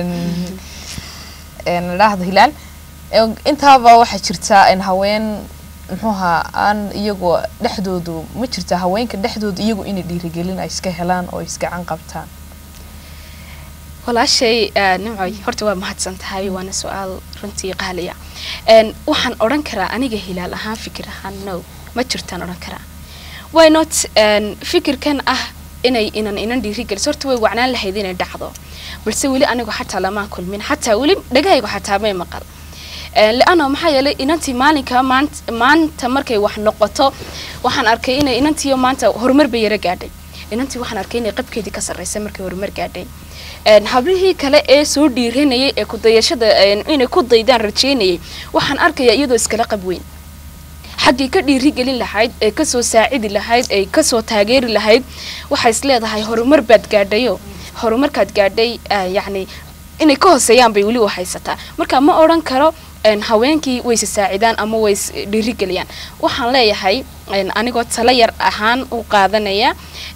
A: dhahdo hilaal intaaba waxaa jirtaa haween muxuuha aan iyagoo dhexdoodu ma jirta haweenka dhexdooda iyagu inay dhiirigelin ay iska helaan oo isgacan qabtaan
B: walaashay nimcoy horta waa mahadsan tahay waana su-aal runtii qaaliya waxaan odhan karaa aniga hilaal ahaan fikir ahaan no ma jirtaan odhan karaa why not fikirkan ah inay inan inan dhiirigeliso horta way wacnaan lahayd inay dhacdo balse weli anigu xataa lamaan kulmin xataa weli dhagahaygu xataa may maqal le-ano maxaa yeelay inantii maalinka maant maanta markay wax noqoto waxaan arkay inay inantiiyo maanta horumar bay yaro gaadhay inantii waxaan arkay inay qabkeedii ka sarreysay markay horumar gaadhay hablihii kale ee soo dhiiranayay ee kudayashada inay ku daydaan rajeynayay waxaan arkayaa iyadoo iskala qab weyn xaggii ka dhiirigelin lahayd ee kasoo saacidi lahayd ee kasoo taageeri lahayd waxay is leedahay horumar baad gaadhayo horumarkaad gaadhay yacni inay ka hooseeyaan bay weli u haysataa marka ma odhan karo haweenkii wayse saacidaan ama way is dhiirigeliyaan waxaan leeyahay anigoo talo yar ahaan u qaadanaya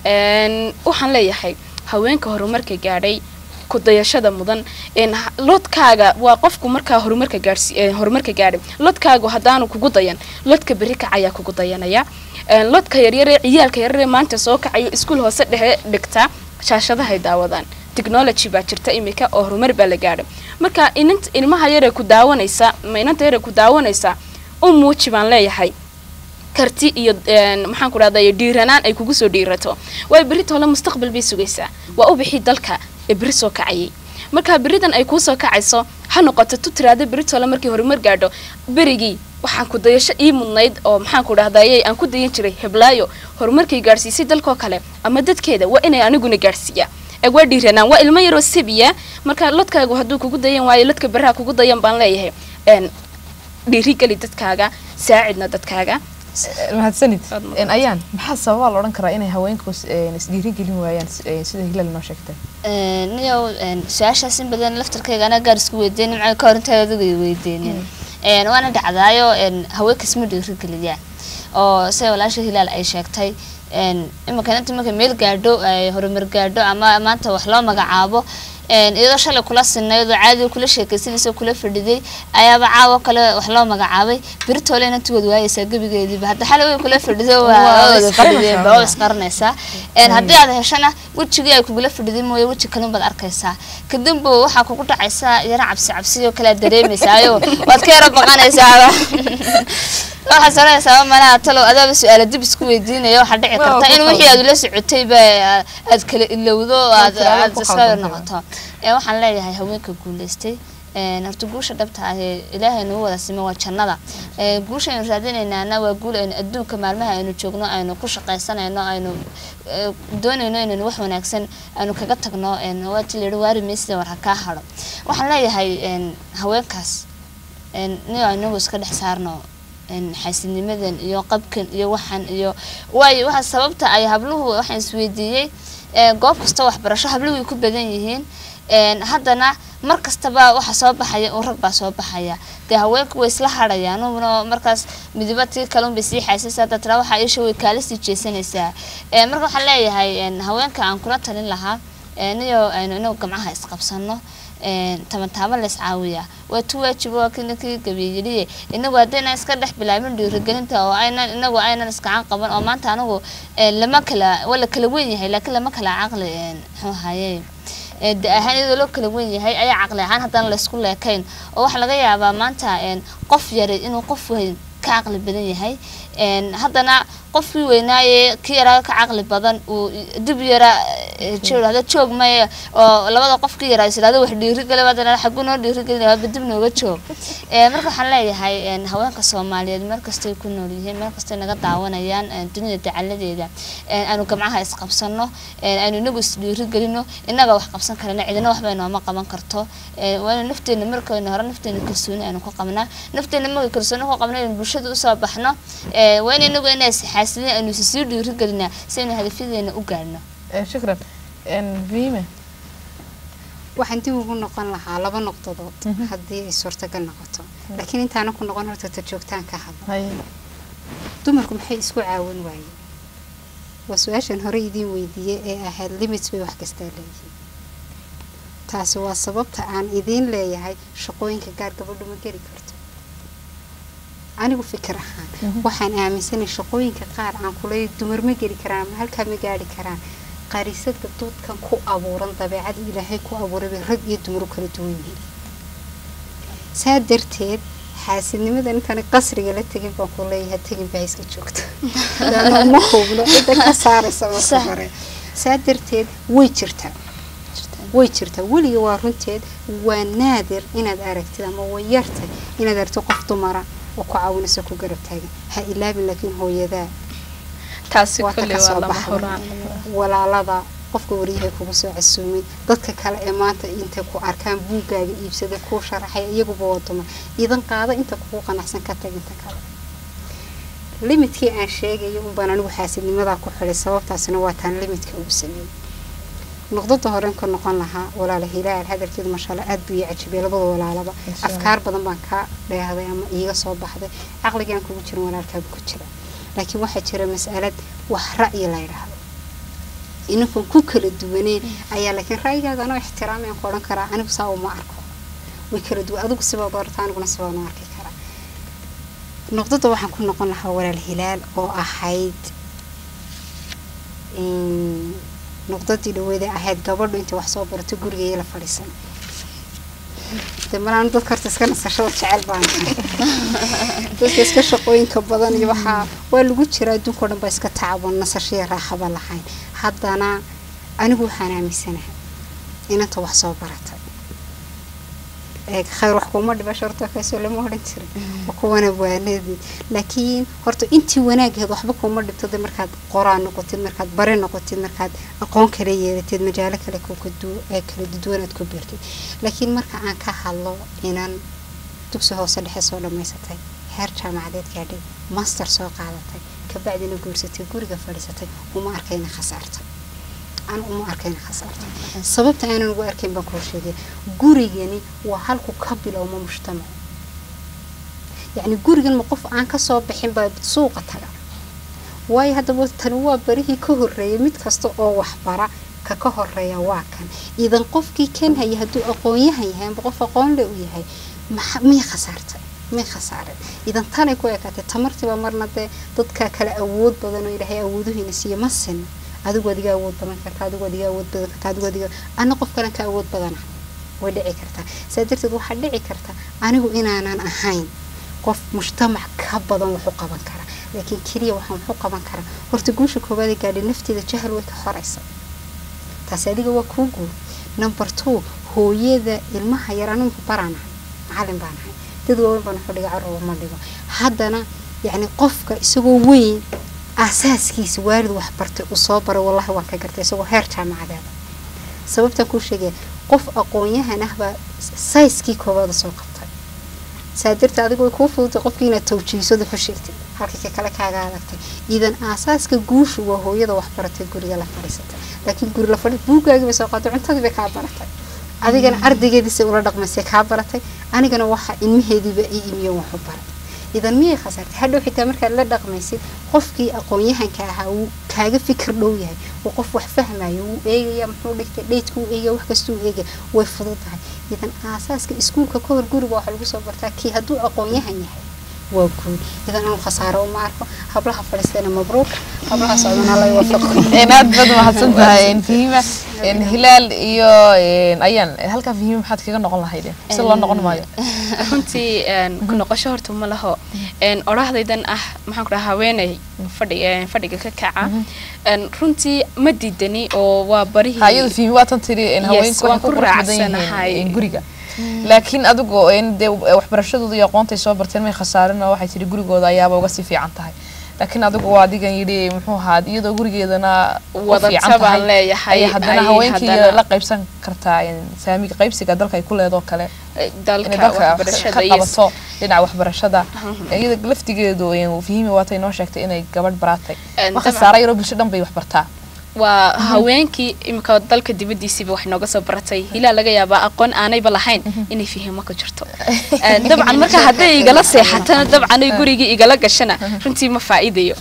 B: waxaan leeyahay haweenka horumarka gaadhay kudayashada mudan lodkaaga waa qofku markaa horumarka gaadhsi horumarka gaadhay lodkaagu haddaanu kugu dayan lodka berri kacayaa kugu dayanaya lodka yaryaree ciyaalka yaryaree maanta soo kacayo iskuul hoose dhexe dhigta shaashadahay daawadaan technology baa jirta imika oo horumar baa la gaadhay marka inant ilmaha yaree ku daawanaysa ma inanta yaree ku daawanaysa u muuji baan leeyahay karti iyo maxaan ku dhahday dhiiranaan ay kugu soo dhiirato waayo berri toole mustaqbal bay sugaysaa waa u bixi dalka ee berri soo kacayay marka berridan ay kuusoo kacayso ha noqoto tu tiraada berri toole markii horumar gaadho berigii waxaan ku dayasho ii mudnayd oo maxaan ku dhahdaye aan ku dayan jiray heblaayo horumarkay gaadhsiisay dalkoo kale ama dadkeeda waa inay aniguna gaadhsiiyaa waa dhiiranaan waa ilmo yaroo sabiya marka lodkaagu hadduu kugu dayan waayo lodka beraha kugu dayan baan leeyahay dhiirigeli dadkaaga saacidna dadkaaga
A: mahadsanid ayaan maxaa sababaa la odhan karaa inay haweenku isdhiirigelin waayaan sida hilal noo sheegtay
C: niyow su-aashaas in badan laftarkayga anaa gaar isku weydiinin macay ka hor intaa adigu ay weydiinin waana dhacdaayo haweenka isma dhiirigeliyaan oo sida walaasha hilaal ay sheegtay imanka inta marka meel gaadho ay horumar gaadho ama maanta wax loo magacaabo iyadoo shalay kula sinaydoo caadiga kula sheekaysanaysa kula fadhiday ayaaba caawo kale wax loo magacaabay biritoole inantigood waayeysaa gebigeediiba hadda xalay way kula fadhido waa fadhideen waa isqaranaysaa haddii aad heshana wejigii ay kugula fadhiday mooye weji kalin baad arkaysaa kadib waxaa kugu dhacaysaa yaro cabsi cabsiyo kale aad dareemaysaayo waad ka yaro baqanaysaa waxaad soranaysaa malaha talow adaaba su-aala dib isku weydiinaya waxaa dhici karta in wixii aad ula socotayba aad kala ilowdo aad aad iska noqoto waxaan leeyahay haweenka guuleystay horta guusha dhabta ah ee ilaahay nagu wada sima waa jannada guusha aynu raadinaynaana waa guul aynu adduunka maalmaha aynu joogno aynu ku shaqaysanayno aynu doonayno inaynu wax wanaagsan aynu kaga tagno waati la yihi waari meysida war ha kaa hado waxaan leeyahay haweenkaas niyo inagu iska dhex saarno xaasinimadan iyo qabkan iyo waxan iyo waayo waxa sababta ay habluhu waxaan isweydiiyey goob kasta waxbarasho habluhu way ku badan yihiin haddana mar kastaba waxa soo baxaya un rag baa soo baxaya dee haweenku way isla hadhayaan una markaas midiba tii kalun bay sii xaysaysaa hadda tiraa waxaa isha way kaala sii jeesanaysaa marka waxaan leeyahay haweenka aan kula talin lahaa niyo aynu inagu gamcaha isqabsano tabantaaba lays caawiyaa waa tu waajiba waa kii ninkii gabeeyeliye inagu haddaynan iska dhex bilaabin dhiirigelinta oo aynan inagu aynan iskacan qaban oo maanta anigu lama kala waa la kala weyn yahay laakiin lama kala caqli muxuu ahaye da ahaan iyadoo loo kala weyn yahay ayaa caqli ahaan haddana laysku leekayn oo waxaa laga yaabaa maanta qof yaray inuu qof weyn ka caqli badan yahay haddana qofkii weynaaye kii yaraa ka caqli badan uu dib yara hada joog maya oo labada qofkii yaraa islahda wax dhiirigale haddana xagu noo dhiirigelin waaba dib nooga joog marka waxaan leeyahay haweenka soomaaliyeed meel kastay ku nool yihiin meel kastay naga daawanayaan dunida dacaladeeda aanu gamcaha isqabsano aynu inagu isdhiirigelino inaga wax qabsan karana cidina waxba inooma qaban karto waanu nafteena markaynu hore nafteena kalsooni aynu ku qabnaa nafteena markay kalsooni ku qabna aynu bulshada usoo baxno waa in inagu inaa xaasidin aynu sii dhiirigelinaa si aynu hadafyadeena u gaadhno
A: shukran fahime
D: waxaan dib ugu noqon lahaa laba noqdadood haddii ay suurtagal noqoto laakiin intaana ku noqon horta ta joogtaan ka hadla dumarku maxay isku caawin waayeen waa su-aashan hore idiin weydiiyey ee ahayd limits bay wax kastaa leeyihiin taasi waa sababta aan idiin leeyahay shaqooyinka gaar gabadhu ma geli karto anigu fikir ahaan waxaan aaminsanay shaqooyinka qaar aan kuley dumar ma geli karaan ama halkaa ma gaari karaan qarisada doodkan ku abuuran dabeecada ilaahay ku abuurayba rag iyo dumar u kala duwan yihiin saa darteed xaasidnimadan intaan qasriga la tegin baan ku leeyahay tegin baa iska joogta ma hubno cidda ka saaraysa marka hore saa darteed way jirtaa way jirtaa weliga waa runteed waa naadir inaad aragtid ama way yartay inaad aragtid qof dumara oo ku caawinaysa ku garab taagan ha ilaabin laakiin hooyadaa
B: taasi
D: waa ta
B: kulli
D: ka
B: waa
D: soo
B: lama
D: baxday
B: huraan
D: walaalada qofka waryahay kugu soo casuumay dadka kale ee maanta intay ku arkaan buuggaaga iibsaday kuu sharaxay iyaguba waa dumar idan qaada inta kugu qanacsan ka tag inta kale limidkii aan sheegayo unbaan anigu xaasidnimadaa ku xidhay sababtaasina waa taan limidka ugu sameeyey noqdada horen ka noqon lahaa walaala hilaal hadalkeedu mashaalla aad buu ii cajibiyay labada walaalaba
A: Insha Allah.
D: afkaar badan baan ka dheehday ama iiga soo baxday caqligaan kugu jirin walaalkaabu ku jira laakiin waxaa jira mas'alad wax ra'yi la yidhaahdo inankan ku kala duwaneen ayaa laakiin ra'yigaaga anoo ixtiraamayan ku odhan karaa anigu saa uma arko way kala duwan adigu sibaad orata aniguna sibaan u arki karaa noqdada waxaan ku noqon lahaa walaal hilaal oo ahayd in noqdadii dhaweeda ahayd gabadhu intay wax soo barato gurigeeya la fadhiisan de malaan dadka horta iska nasashada jecel baan ahay. dadka iska shaqooyinka badan iyo waxaa waa lagu jira adduunka o dhan baa iska tacaban nasashaya raaxaba lahayn haddana anigu waxaan aaminsanahay inanta wax soo baratay ee khayr wax kuma dhiba sharto kaasoo lama odhan jirin waa kuwana waanadii laakiin horta intii wanaagaheed waxba kuma dhibto de markaad qoraa noqotid markaad bare noqotid markaad aqoon kala yeelatid majaalo kale ku kadu- ee kala duduwanaad ku beertid laakiin marka aan ka hadlo inan dugsi hoose dhexe soo dhammaysatay heer jaamacadeed gaadhay master soo qaadatay kabacdina guursatay guriga fadhiisatay uma arkayna khasaartay aan uma arkayna khasaartay sababta aanan ugu arkayn baan kuu sheegay gurigani waa halku ka bilowma mujtamac yacni gurigan ma qof aan kasoo bixin baa suuqa taga waayo haddaba tani waa barihii ka horreeyay mid kasta oo waxbara ka ka horeeya waa kan idan qofkii kan haya hadduu aqoon-yahan yahay amba qof aqoon le u yahay maxa miyay khasaartay may khasaaren idan tanay ku ekaatay tamartiiba marna dee dadka kale awood badan oo ilaahay awooduhiina siiya ma sinna adigu adiga awood badan karta adigu adiga awood badan karta adigu adiga ana qof kalen ka awood badana way dhici kartaa saa darteed waxaa dhici karta anigu inaanan ahayn qof mujtamac ka badan wax u qaban kara laakiin keliya waxaan wax u qaban karaa horta guusha koowaad ee gaadhay nafteeda jahal way ka horaysa taasi adiga waa kuu guur number two hooyada ilmaha yar anigu baraan ahay macalin baan ahay dad waaweyn baan wuxuu dhiga carruur ma dhigo haddana yacni qofka isagoo weyn aasaaskiisa waalid wax bartay uu soo baray wallahi waan ka gartay isagoo heer jaamacadeeda sababtaan kuu sheegaya qof aqoon-yahan ah baa sayskii koowaada soo qabtay saa darteed adigu way kuu fududtay qofkii inaad tawjiisada ku sheegtay halkii ka kale kaaga adagtay idan aasaaska guushu waa hooyada wax baratay guriga la fadhiisatay laakiin guri la fadhi buuggaagii bay soo qaaday cuntadii bay kaa baratay adigana ardaygeediisay ula dhaqmaysay kaa baratay anigana waxa ilmaheediiba ii imiyo waxu baray idan miyay khasaartay hadhow xitaa markaad la dhaqmaysid qofkii aqoon-yahanka ahaa wuu kaaga fikir dhow yahay waa qof wax fahmayo wuu eegaya muxuu dhigtay dheydku wuu eegaya wax kastuu eegaya way fudud tahay idan aasaaska iskuulka ka hor guriga waxaa lagu soo bartaa kii hadduu aqoon-yahan yahay waa guul idan anu khasaaro uma arko hablaha fadhiistana mabruuq hablaha socdana alla iwafaqo
A: aad baad mahadsan tahay fahima hilaal iyo ayaan halkaa fahima maxaad kaga noqon lahayd si loo noqon maayo
B: runtii ku noqosho horta ma laho odhahdaydan ah maxaan ku dhaha haweeney fadhi fadhiga ka kaca runtii ma diidani oo waa barihii
A: hayada fahimi waa tan tiri haweenku waxay ku qurux badan yihiin guriga laakiin adigo dee waxbarashadooda iyo aqoontay soo barteen may khasaarin oo waxay tiri gurigooda ayaaba uga sii fiican tahay laakiin adigu waa adigan yidhi muxuu ahaa iyadoo gurigeedana
B: wadata baan leeyahay
A: haddana haweenkii la qaybsan kartaa saamiga qaybsiga dalka ay ku leedoo kale
B: dalka waxbarashada
A: ka qabato dhinaca waxbarashada iyada laftigeedu fahimi waatay noo sheegtay inay gabadh baraatay ma khasaara yaroo bulsho dhan bay wax bartaa
B: waa haweenkii imika dalka dibadiisiiba wax nooga soo baratay hilaa laga yaabaa aqoon aanayba lahayn inay fihimo ka jirto dabcan marka hadday igala seexatana dabcan ay gurigii igala gashana runtii ma faa'iidayo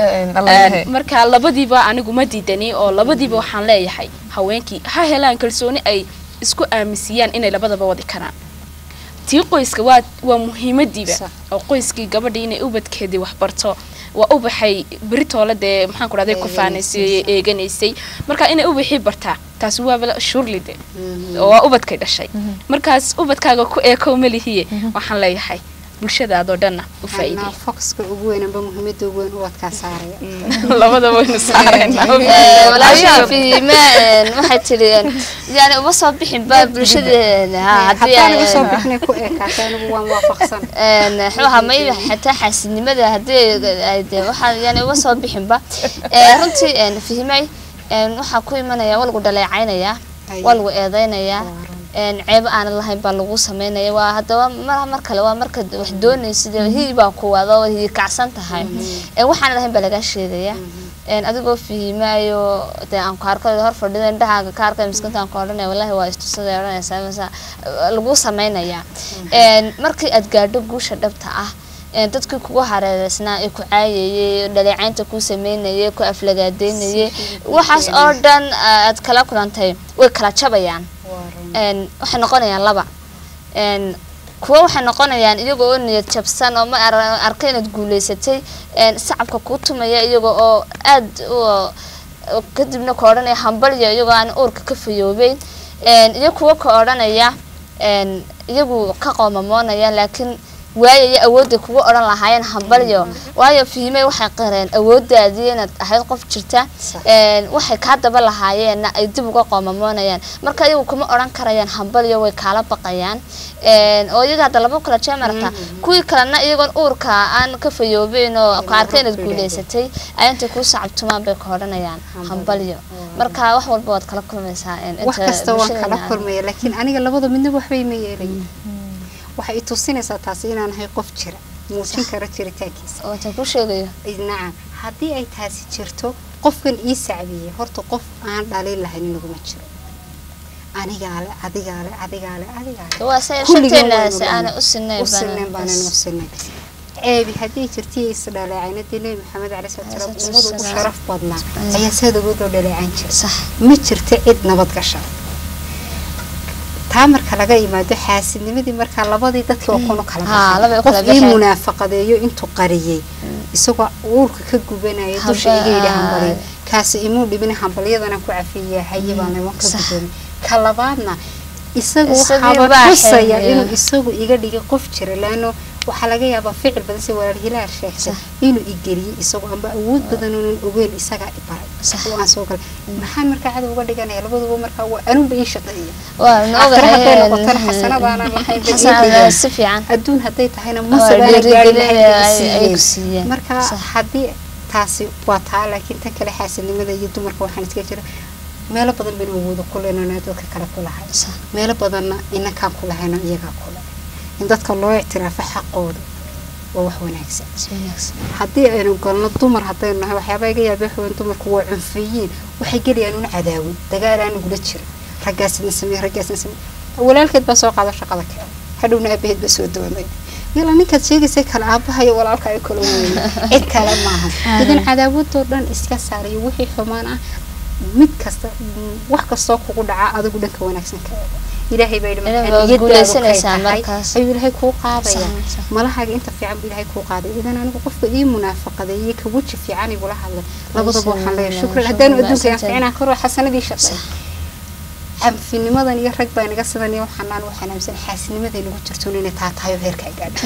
B: marka labadiiba anigu ma diidani oo labadiiba waxaan leeyahay haweenkii ha helaan kalsooni ay isku aaminsiiyaan inay labadaba wadi karaan tii qoyska waa waa muhiimadiiba oo qoyskii gabadhii inay ubadkeedii wax barto waa ubaxay beritoole dee maxaan ku dhahday ku faanaysay eeganaysay marka inay ubaxii bartaa taasi waaba shurlide oo waa ubadkay dhashay markaas ubadkaaga ku eekow malihiye waxaan leeyahay bulshadaadoo dhanna u
D: anaa
B: faa'iideeyo
D: focuska ugu weyn amba muhiimada ugu weyn ubadkaa saaraya
B: labada waynu saaraynaa
C: walaasha fihime waxay tiri yani uma soo bixin ba bulshadeena ha haddii
D: haddaan uga soo
C: ay-
D: bixinay ku eekaatay anigu waan waafaqsan
C: een xuha may xataa xaasidnimada haddii ay de waxaa yani uga soo bixinba Ee, runtii een fihimay een waxaa ku imanaya waa lagu dhaleecaynaya
D: Ay.
C: waa lagu eedeynaya
D: Waa run.
C: een ceebo aanan lahayn baa lagu sameynaya waa haddaba mar mar kale waa marka wax doonaysid hii baa ku wado waa hii kacsan tahay een waxaan lahayn baa lagaa sheegaya een adigoo fihimaayo dee aan ku arko hor fadhida indhahaaga ka arkay miskinta aan ku odhanaya wallahi waa istusada odhanaysaa masa lagu sameynaya een markii aad gaadho guusha dhabta ah een dadkii kugu hareereysnaa ee ku caayayay dhaleecaynta ku sameynayay ku aflagaadeynayay waxaas oo dhan aad kala kulantay way kala jabayaan
D: Waa run.
C: een waxay noqonayaan laba een kuwo waxay noqonayaan iyaga oo niyad jabsan oo ma ar- arka inaad guuleysatay een sacabka kuu tumaya iyaga oo aad u oo kadibna ka odhanaya hambalyo iyagoo aan uurka ka fayoobeyn een iyo kuwo ka odhanaya een iyagu ka qoomamoonaya laakiin waayaya awoodday kugu odhan lahaayeen hambalyo waayo fihimey waxay qireen awoodaadii inaad ahayd qof jirta
D: Sax.
C: een waxay kaa daba lahaayeenna ay dib uga qoomamoonayaan marka iyagu kuma odhan karayaan hambalyo way kaala baqayaan een oo iyaga hadda laba kala jeer marata kuwii kalena iyagoon uurka aan ka fayoobeyn oo ku arkay inaad guuleysatay ay intay kuu sacabtumaan bay ka odhanayaan hambalyo marka wax walba waad kala kulmaysaa een
D: wax
C: inta
D: kasta waan
C: bulshadeena
D: kala
C: aan-
D: kulmaya laakiin aniga labada midna waxbay ma yeelayin waxay i tusinaysaa taasi inaan ahay qof jira muujin kara jiritaankiisa
C: oo intaan kuu sheegayo
D: nacam haddii ay taasi jirto qofkan ii sacbiyey horta qof aan dhalin lahayn inaguma jiro anigaale adigaale adigaale adigaale
C: waa se
D: Kulligeen
C: shanteena
D: waynu
C: si
D: dhahnay.
C: aanay u sinayn
D: u sineen baanan u sinay ceebi haddii jirtay is dhaleecaynadii nebi maxamed cali salaam
C: Salaatu
D: ummada ugu
C: wasalaam.
D: sharaf badnaa ayaa saad ugu dhow dhaleecan jiray
C: sax
D: ma jirto cid nabad gasha taa marka laga yimaado xaasidnimadii markaa labadii dadkii oo kunu kala
C: Haa,
D: baxay.
C: labay u
D: qof
C: kala
D: ii
C: baxeen.
D: munaafaqadeeyo intuu qariyey isagoo uurka ka gubanaya dusha
C: Hamba-
D: iga yidhi
C: aa.
D: hambaliyo kaasi imuu dhibin hambalyadana ku cafiya haye baan iman ka
C: Sax.
D: gudoomi ka labaadna isagu
C: Isagii
D: waxaaba
C: baa
D: tusaya
C: xeemeeya.
D: inuu isagu iga dhigay qof jira laano waxaa laga yaabaa ficil badan si walaal hilaal sheegtay
C: Sax.
D: inuu igeliyey isagoo amba awood badan oonan ogeyn isagaa i baray
C: Sax.
D: oo aan soo galay maxaan markaa cadow uga dhiganaya labaduba markaa waa anuunba ii shaqeeya
C: waa na
D: aakhire hadday
C: ogahay
D: noqotana xasanadaanaan lahayn bay ii
C: xasanada
D: dhigeen.
C: si fiican
D: adduun hadday tahayna
C: Waa
D: masabaana gaari
C: dhiirigelin
D: lahayn
C: ay-
D: bay
C: ay
D: i
C: ku
D: siiyeen
C: siiyeen.
D: marka
C: Sax.
D: haddii taasi waa taa laakiin tan kale xaasidnimada iyo dumarka waxaan iska jira meelo badan baynu awoodo ku leynana dadka kale ku lahay
C: Sax.
D: meelo badanna inakaan ku lahayno iyagaa ku leh in dadka loo ictiraafo xaqooda waa wax wanaagsan
C: si wanaagsan
D: haddii aynu galno dumar haddaynu nahay waxyaabaa iga yaabay xoogan dumarku waa cunfiyiin waxay gelayaan una cadaawin dagaal aan ugula jiro raggaasna samey raggaasna samey walaalkeed baa soo qaado shaqada kale hadhowna aabaheed baa soo doonay yala ninkaad sheegaysay kale aabaha iyo walaalka ay kala weyn cid kale maaha idan cadaawadoo dhan iska saarayo wixii xumaan ah mid kasta mm, wax kastoo kugu dhaca adigu dhanka wanaagsan ka eego ilaahay baa yidhi
C: Ilaahay
D: markaa
C: waa
D: niyadaadu
C: guulaysanaysaa
D: kay tahay,
C: markaas.
D: ayuu ilaahay kuu qaadaya
C: Sax, sax.
D: malahaaga inta fiican buu ilaahay kuu qaaday idan anigu qofka ii munaafaqadeeyey ka weji fiican igula hadlay labadaba waxaan leeyahay shukran haddaanu adduunka aan fiicnaan karo xasanadii shaqay canfinimadan iyo rag baa naga sidan iyo waxaan aan waxaan aaminsan xaasidnimaday nagu jirto inay taa tahay oo heerka ay gaadha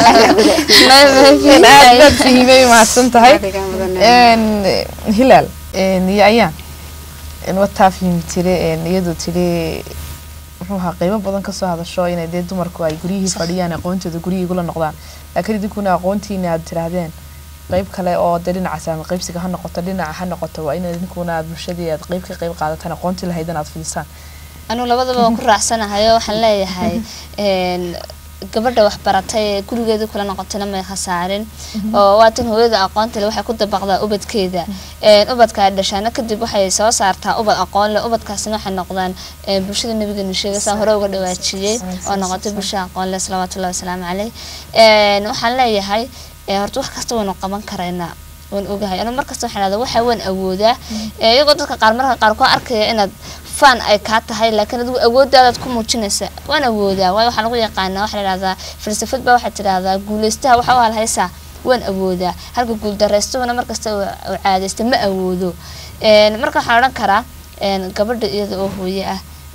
A: aad baad fahimay mahadsan tahay
D: Adiga mudan.
A: Een, hilaal een, iyo ayaan een, wataa fahmi tire een, iyadoo tiri muxuu ahaa qiimo badan kasoo hadasho inay dee dumarku ay guryihii fadhiyaan aqoontooda guryihii igula noqdaan laakiin idinkuna aqoontiina aad tiraahdeen qayb kale oo dee dhinaca saami qaybsiga ha noqoto dhinaca ha noqoto waa in idinkuna aad bulshadii aad qayb ka qayb qaadataan aqoontii lahaydan aad fidisaan
C: anigu labadaba waan ku raacsanahay oo waxaan leeyahay een, gabadha waxbaratay ee gurigeeda kula noqotayna may khasaarin oo waatan hooyada aqoonta leh waxay ku dabaqdaa ubadkeeda een, ubadka ay dhashaana kadib waxay soo saartaa ubad aqoon leh ubadkaasina waxay noqdaan een, bulshada nabigeena sheegay saan hore uga dhawaajiyey oo noqotay bulsha aqoon leh salawaatullahi wasalaamu caleyh Een, waxaan leeyahay ee, horta wax kasta waynu qaban karaynaa waan ogahay anu markasta waxaan dhahdaa waxa waan awoodaa Ee, iyagoo dadka qaar marka qaar ku arkaya inaad fan ay kaa tahay laakiin adigu awoodaadaad ku muujinaysa waan awoodaa waayo waxaa lagu yaqaanaa waxaa la dhahdaa falsafad baa waxaad tidhahdaa guulaystaha waxa u halhaysaa waan awoodaa halka guuldaraystuhuna markasta uu uu caadaysta ma awoodo Een, marka waxaan odhan karaa een, gabadha iyada oo hooye ah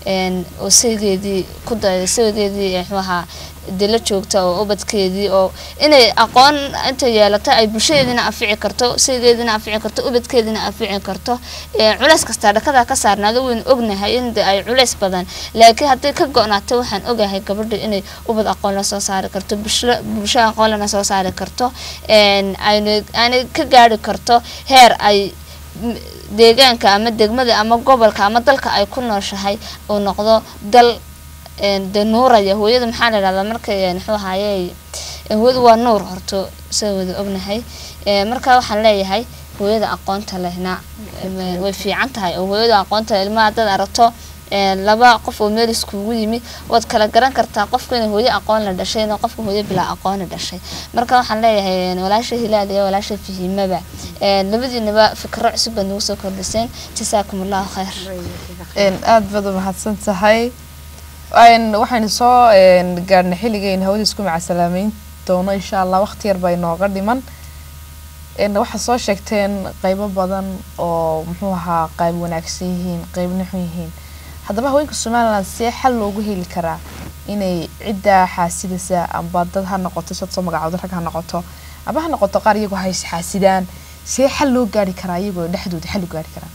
C: een, oo saygeedii ku dayda saygeedii muxuu ahaa dee la joogta oo ubadkeedii oo inay aqoon inta yeelato ay bulshadeedina anfici karto saygeedina anfici karto ubadkeedina anfici karto ee, culays kastaa dhakada ka saarnaado waynu ognahay in de ay culays badan laakiin hadday ka go-naato waxaan ogahay gabadha inay ubad aqoon la soo saari karto bulsho bulsho aqoon lana soo saari karto een, ayna aanay ka gaari karto heer ay m- deegaanka ama degmada ama gobolka ama dalka ay ku nooshahay uu noqdo dal een, dee nuuraya hooyada maxaa la yidhahdaa markay een, muxuu ahaaye een, hooyadu waa nuur horto sida wada ognahay Ee, marka waxaan leeyahay hooyada aqoonta lehna em, way fiican tahay oo hooyada aqoonta leh ilmaha haddaad aragto een, laba qof oo meel iskugu yimi waad kala garan kartaa qofka inay hooyo aqoon la dhashay inay qofka hooyo bilaa aqoon la dhashay marka waxaan leeyahay een, walaasha hilaal iyo walaasha fihimaba een, labadiinaba fikro cusub baad nagu soo kordhiseen jasaakum allahu khayr
A: een aad baad u mahadsan tahay een waxaynu soo een gaarnay xilligeen hawada isku macasalaameyn doono insha allah waqti yar baa inooga dhiman een waxaa soo sheegteen qeybo badan oo muxuu ahaa qayb wanaagsan yihiin qeybna xun yihiin haddaba haweenka somaliland see xal loogu heli karaa inay ciddaa xaasidaysa amba dad ha noqoto sad soo magacoodo rag ha noqoto amba ha noqoto qaar iyagoo hays xaasidaan see xal loo gaari karaa iyagoo dhexdooda xal u gaari karaa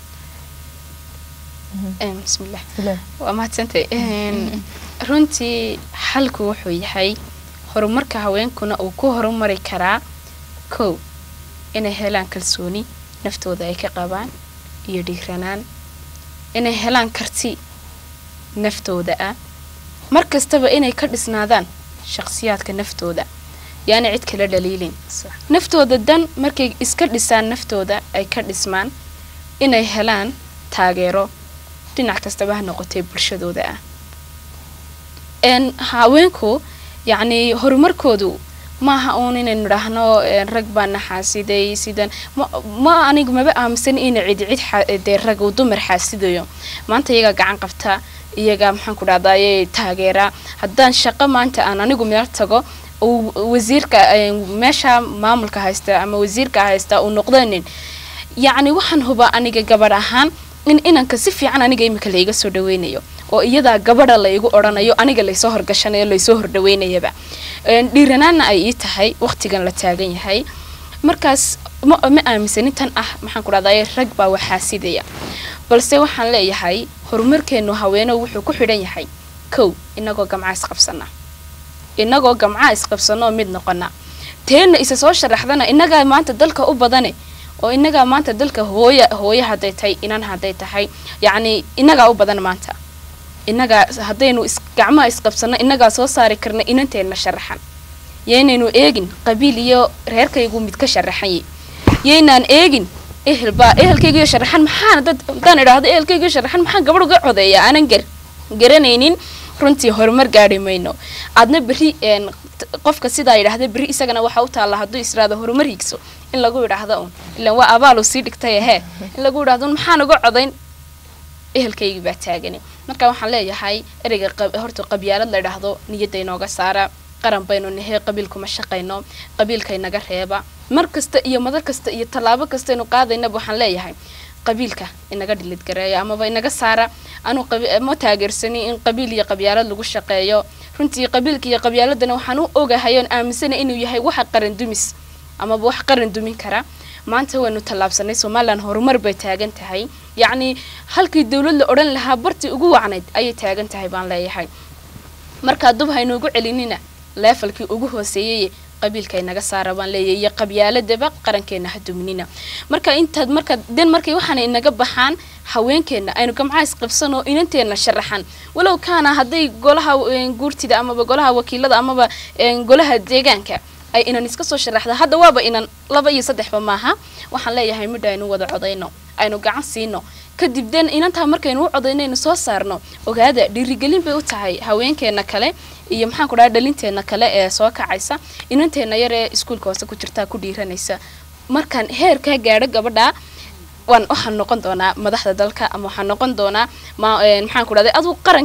B: Een, bismillah
A: Ilaa.
B: waa mahadsantay Een, runtii xalku wuxuu yahay horumarka haweenkuna uu ku horumari karaa kow inay helaan kalsooni naftooda ay ka qabaan iyo dhiiranaan inay helaan karti naftooda ah mar kastaba inay ka dhisnaadaan shaqsiyaadka naftooda yaani cid kala dhaliilin naftooda dan markay iska dhisaan naftooda ay ka dhismaan inay helaan taageero dhinac kastaba ha noqotee bulshadooda ah n haweenku yacni horumarkoodu maaha uun inaynu dhahno een, rag baa na xaasiday sidan ma, ma anigu maba aaminsan ina cid cid xa- dee rag uu dumar xaasidayo maanta iyagaa gacan qabta iyagaa maxaan ku dhahdaye taageera haddaan shaqo maanta aan anigu meel tago uu wasiirka een, meesha maamulka haysta ama wasiirka haysta uu noqdanin yacni waxaan hubaa aniga gabadh ahaan in inanka si fiican aniga imika laiga soo dhaweynayo oo iyadaa gabadha laigu odhanayo aniga laysoo horgashanayo laysoo hordhaweynayaba Een, dhiiranaanna ay ii tahay waqtigan la taagan yahay markaas ma, ma aaminsanin tan ah maxaan ku dhahdaye rag baa waxaasidaya balse waxaan leeyahay horumarkeenu haweeno wuxuu ku xidhan yahay kow inagoo gamca isqabsana inagoo gamca isqabsanoo mid noqona teena isa soo sharaxdana inagaa maanta dalka u badane oo inagaa maanta dalka hooya hooye hadday tahay inan hadday tahay yacni inagaa u badan maanta inagaa haddaynu is gacmaha isqabsano inagaa soo saari karna inanteenna sharaxan yaynaynu eegin qabiil iyo reerkaygu mid ka sharaxanye yaynaan eegin ehel baa ehelkaygiyo sharaxan maxaana dad haddaan idhaahdo ehelkaygiyo sharaxan maxaan gabadh uga codeeya aanan gar garanaynin runtii horumar gaari mayno aadna berri een, t- qofka sidaa yidhaahda berri isagana waxaa u taalla hadduu israado horumar higso in lagu idhaahdo un ilan waa abaalu sii dhigtay ahee in lagu idhaahdo un maxaan uga codayn ehelkaygii baa taagani marka waxaan leeyahay ereyga qab- horta qabyaalad la idhaahdo niyadda inooga saara qaran baynu nahay qabiilkuma shaqayno qabiilka inaga reeba mar kasta iyo madar kasta iyo tallaabo kastaynu qaadaynaba waxaan leeyahay qabiilka inaga dhilidgareeya amaba inaga saara anu qabi- ma taageersani in qabiil iyo qabyaalad lagu shaqeeyo runtii qabiilka iyo qabyaaladana waxaan u ogahay oon aaminsanay inuu yahay waxa qaran dumis amaba wax qaran dumin kara maanta waynu tallaabsanay somalilan horumar bay taagan tahay yacni halkii dowlad la odhan lahaa bartii ugu wacnayd ayay taagan tahay baan leeyahay markaa dub haynuugu celinina leefalkii ugu hooseeyey qabiilka inaga saara baan leeyahay iyo qabyaaladaba qarankeena ha duminina marka intaad marka den markay waxaana inaga baxaan haweenkeena aynu gamcaha isqabsan oo inanteena sharaxan walow kaana hadday golaha een, guurtida amaba golaha wakiilada amaba een, golaha deegaanka ay inan iska soo sharaxda hadda waaba inan laba iyo saddexba maaha waxaan leeyahay midha aynu wada codayno aynu gacan siino kadib den inantaa markaynu u codayno aynu soo saarno ogaada dhiirigelin bay u tahay haweenkeena kale iyo maxaan ku dhaha dhalinteena kale ee soo kacaysa inanteena yar ee iskuulka hoose ku jirtaa ku dhiiranaysa markaan heerkaa gaadho gabadha waan waxaan noqon doonaa madaxda dalka ama waxaan noqon doonaa ma een, maxaan ku dhahday aduu qarankan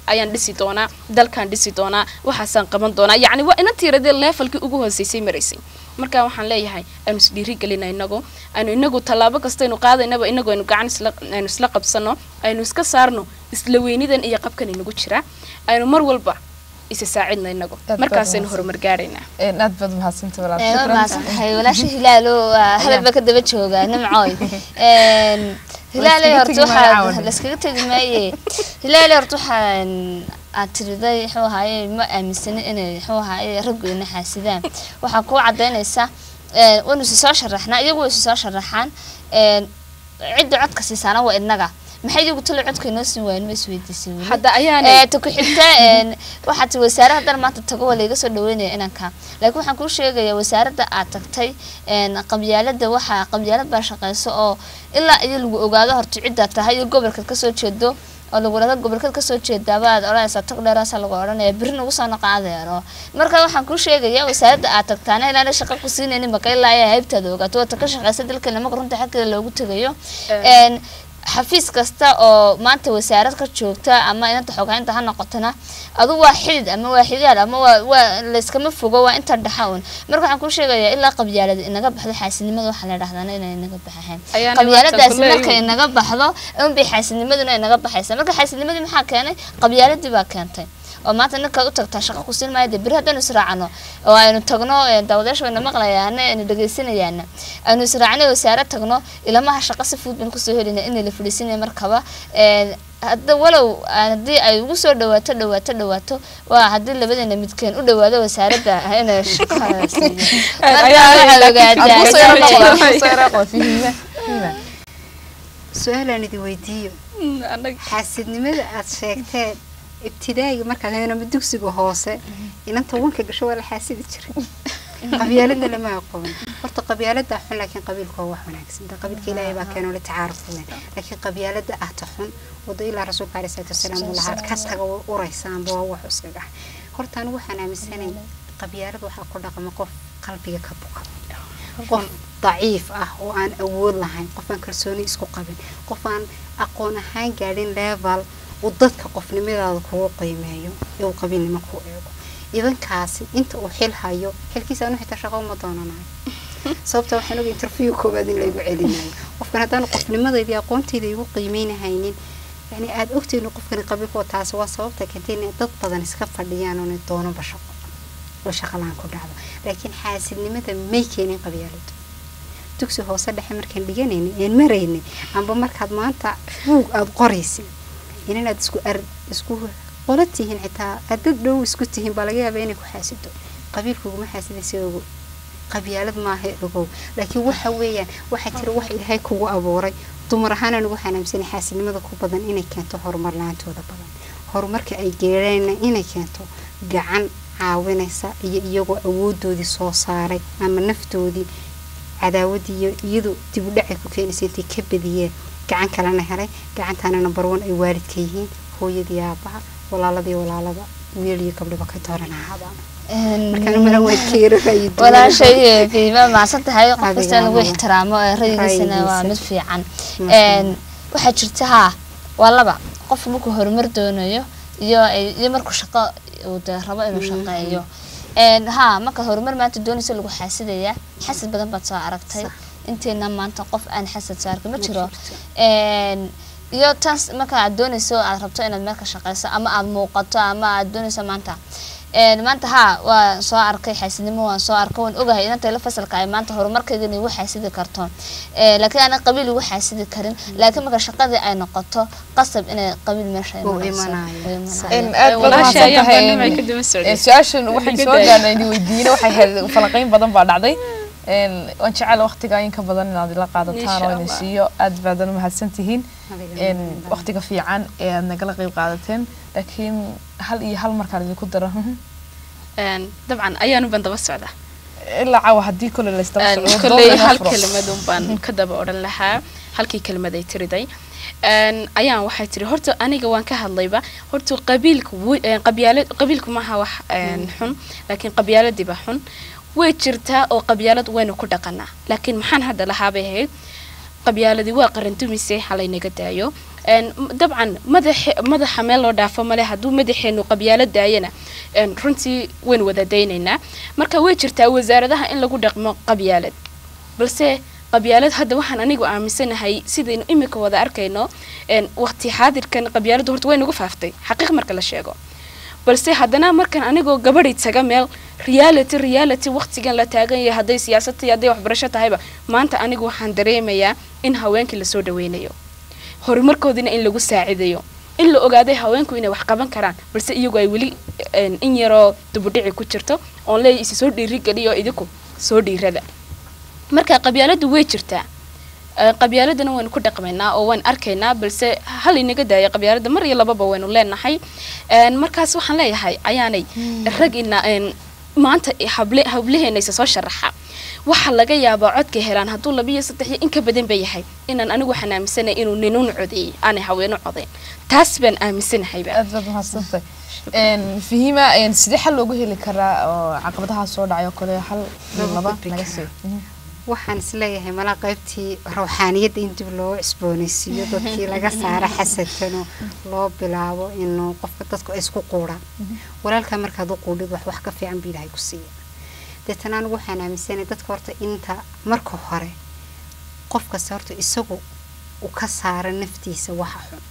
B: ayaan dhisi doonaa dalkaan dhisi doonaa waxaasaan qaban doonaa yacni waa ina tiiradee leefalkii ugu hooseysay maraysay marka waxaan leeyahay aynu isdhiirigelina inagu aynu inagu tallaabo kastaynu qaadaynaba inagu aynu gacan isla aynu isla qabsano aynu iska saarno isla weynidan iyo qabkan inagu jira aynu mar walba isa saacidna inagu
A: baad
B: markaasaynu
A: mahadsan.
B: horumar gaaraynaa
A: Een, aad baad mahadsantahay walaal
C: waa
A: shukran
C: mahadsan tahay walaasha hilaalo waa hadalba ka daba jooga nimcooy Een, hilaale
A: Layskaga
C: horta
A: tegi maayo
C: waxaa
A: caawana.
C: layskaga tegi maaye hilaale horta waxaan aad tiriday muxuu ahaaye ma aaminsani inay muxuu ahaaye raggu ina xaasidaan waxaa kuu cadaynaysa een, waynu isi soo sharaxnaa iyagu way isi soo sharaxaan een, cidda codka siisaana waa inaga maxay iyagu talo codka inoo siin waayeen ma isweydiisay weli
B: hadda ayaanay
C: ee ta ku xigta een waxaad ti wasaare haddana maanta tago waa layga soo dhaweynaya inanka laakiin waxaan kuu sheegayaa wasaaradda aad tagtay een qabyaalada waxaa qabyaalad baa shaqeyso oo ilaa iyo lagu ogaado horta ciddaad tahay iyo gobolkaad kasoo jeedo oo lagu dhahdo gobolkaad kasoo jeedaaba aad odhanaysaa tag dheeraasa lagu odhanaya berri nagu soo noqo adeero marka waxaan kuu sheegayaa wasaaradda aad tagtaana ilaana shaqo ku siinaynin maka ilaa ayaa haybtaada ogaato waata ka shaqeysa dalkeena marka runta xaggeeda loogu tegayo een xafiis kasta oo maanta wasaarad ka joogta ama inanta xogaynta ha noqotona adu waa xidid ama waa xidaal ama waa waa layskama fogo waa inta dhaxa un marka waxaan kuu sheegayaa ilaa qabyaalada inaga baxdo xaasidnimada waxaa la dhahdaana inay inaga baxahayn
B: Ayaana
C: qabyaaladaasi
B: maanta
C: markay
B: kuleeyihiin.
C: inaga baxdo unbay xaasidnimaduna inaga baxaysa marka xaasidnimadii maxaa keenay qabyaaladii baa keentay oo maanta ninkaad u tagtaa shaqo ku siin maayo dee beri haddaynu israacno oo aynu tagno ee daawadayaasha wayna maqlayaana aynu dhegaysanayaana aynu israacno wasaare tagno ilamaha shaqo si fudud baynu kusoo helayna in la fadhiisinaya markaba een, hadda walow aan haddii ay ugu soo dhawaato dhawaato dhawaato waa haddii labadeena midkeen u dhawaado wasaaradda inay shaqada siiyo marka waxaad ogaataa
D: su-aalaan idin weydiiyo
B: anag
D: xaasidnimada aad sheegteen ibtidaa'iga markaad heenama dugsiga hoose inanta wanka gasho waa la xaasidi jiray qabyaalada lama aqoon horta qabyaalada xun laakiin qabiilku waa wax wanaagsan da qabiilka ilaahay baa keenoo la tacaaruf badan laakiin qabyaalada ahta xun wado ilaa rasuulka alayhi salaatu wasalaam uu lahaa ka taga way uraysaanba waa wax iskaga ah horta anigu waxaan aaminsanay qabyaalada waxaa ku dhaqma qof qalbiga ka buka qof daciif ah oo aan awood lahayn qof aan kalsooni isku qabin qof aan aqoon ahaan gaadhin level uu dadka qofnimadaada kugu qiimeeyo ee uu qabiilnimo ku eego idankaasi inta uu xil hayo xilkiisa anu xitaa shaqo uma doonanayo sababta waxaan oga interview koowaad in laygu celinayo qofkan haddaan qofnimadayda aqoontayda igu qiimeynahaynin yani aada ogtayno qofkani qabiilkoo taasi waa sababta keentay inay dad badan iska fadhiyaan oona doonaba shaqo oo shaqalaan ku dhacdo laakiin xaasidnimada may keenin qabyaaladu dugsi hoose dhexe markaan dhiganaynay een maraynay amba markaad maanta buug aada qoraysid inaad isku ar isku qola tihiin xitaa aad dad dhow isku tihiin baa laga yaabaa inay ku xaasido qabiilkuguma xaasidaysa ogow qabyaalad maaha ogow laakiin waxa weeyaan waxaa jira wax ilaahay kugu abuuray dumar ahaan anigu waxaan aaminsanay xaasidnimada ku badan inay keento horumar la-aantooda badan horumarka ay geereenna inay keento gacan caawinaysa iyo iyagoo awoodoodii soo saaray ama naftoodii cadaawadii iyo iyadu dib u dhacay ku keenaysa intay ka badiyeen gacan kalena helay gacantaana number one ay waalidka yihiin hooyadii aabaha walaaladii walaalada wiil iyo gabdhaba ka dooran ahaadaan markaan mala waad keero ra'yi duwan.
C: walaashay qiimo maasan tahay qof
D: Adiga
C: kasta in lagu
D: ama-
C: ixtiraamo ee rayigiisana waa
D: Ra'yigiisa.
C: mid fiican
D: Masha
C: Een, waxaa jirta haa waa laba qof markuu horumar doonayo iyo ay- iyo markuu shaqo uu dee rabo inuu shaqeeyo Een, haa marka horumar maanta doonaysa lagu xaasidaya xasad badan baad soo aragtay
D: Sax.
C: inteena maanta qof aan xasad soo arkin ma
D: Ma
C: jiro
D: jirto.
C: Een, iyo taas marka aad doonayso aad rabto inaad meel ka shaqeyso ama aad muuqato ama aad doonayso maanta Een, maanta haa waa soo arkay xaasidnimo waan soo arkay waan ogahay inanta ila fasalka ay maanta horumarkeeda inay igu xaasidi karto Ee, laakiin aanan qabiil igu xaasidi karin laakiin marka shaqadii ay noqoto qasab inay qabiil meesha
D: Uu
C: imanayso.
D: imanayo.
C: Uu imanayo.
D: Sax.
A: Een, aad baad
B: walaasha
A: mahadsan
B: ayaan
A: tahay.
B: barnaamij ka daba socday.
A: Een, su-aashan waxay
B: Ka
A: soo
B: day.
A: gaarnay idin weydiina waxay ahayd falanqeyn badan baa dhacday Een, waan jecel waqtiga in ka badan inaad ila qaadataan
B: Insha
A: oo idin
B: Allah.
A: siiyo aad baadan u mahadsan tihiin
D: Adiga
A: Een,
D: mahadsan.
A: waqtiga fiican ee aad nagala qayb qaadateen laakiin hal iyo hal markaan idinku daro
B: Een, dabcan ayaanu ban daba socda
A: ilaa caawa haddii kole laysdaba
B: Een,
A: socdo
B: kolley
A: doonana
B: hal
A: furo.
B: kelimadun baan ka daba odhan lahaa halkii kelimad ay tiriday Een, ayaan waxay tiri horta aniga waan ka hadlayba horta qabiilku wi- een, qabyaala qabiilku maaha wax een, xun laakiin qabyaaladiiba xun way jirtaa oo qabyaalad waynu ku dhaqanaa laakiin maxaan hadda lahaa bay ahayd qabyaaladii waa qarandumise halaynaga daayo een, m- dabcan madax madaxa meel loo dhaafo male hadduu madaxeenu qabyaalo daayana een, runtii waynu wada daynaynaa marka way jirtaa wasaaradaha in lagu dhaqmo qabyaalad balse qabyaalad hadda waxaan anigu aaminsanahay sidaynu imika wada arkayno een, waqti xaadirkan qabyaaladu horta way nagu faaftay xaqiiq marka la sheego balse haddana markan anigoo gabadhay taga meel reality reality waqtigan la taagan yahay hadday siyaasad tahay hadday waxbarasho tahayba maanta anigu waxaan dareemayaa in haweenkii lasoo dhaweynayo horumarkoodina in lagu saacidayo in la ogaaday haweenku inay wax qaban karaan balse iyagu ay weli een, in yaroo dubudhici ku jirto oon leeyahay isi soo dhiirigeliyo idinku soo dhiirada marka qabyaaladu way jirtaa Ee, qabyaaladana waynu ku dhaqmaynaa oo waan arkaynaa balse hal inaga daaya qabyaalada mar iyo lababa waynu leenahay Een, markaas waxaan leeyahay ayaanay rag ina een, maanta hable hablaheena isa soo sharaxa waxaa laga yaabaa codka helaan hadduu laba iyo saddex iyo in ka badan ba yahay inaan anigu waxaan aaminsanay inuu ninuun codeeyey aanay haweeno codeyn taas baan aaminsanahayba
A: aad baad mahadsantahay Een, fahima een, sidee xal loogu heli karaa oo caqabadaha soo dhacay oo kale hal iyo
D: Loogu
A: laba
D: gudbi
A: naga
D: karaa.
A: sii Mhm.
D: waxaan isleeyahay malaa qaybtii rawxaaniyadda in dib loo cusboonaysiiyo dadkii laga saara xasadkano loo bilaabo inuu qofka dadku ay isku quuraan walaalkaa markaad u quudhid wax wax ka fiican buu ilaahay ku siiya deetana anigu waxaan aaminsanay dadka horta inta marka hore qof kasta horta isagu uu ka saara naftiisa waxa xun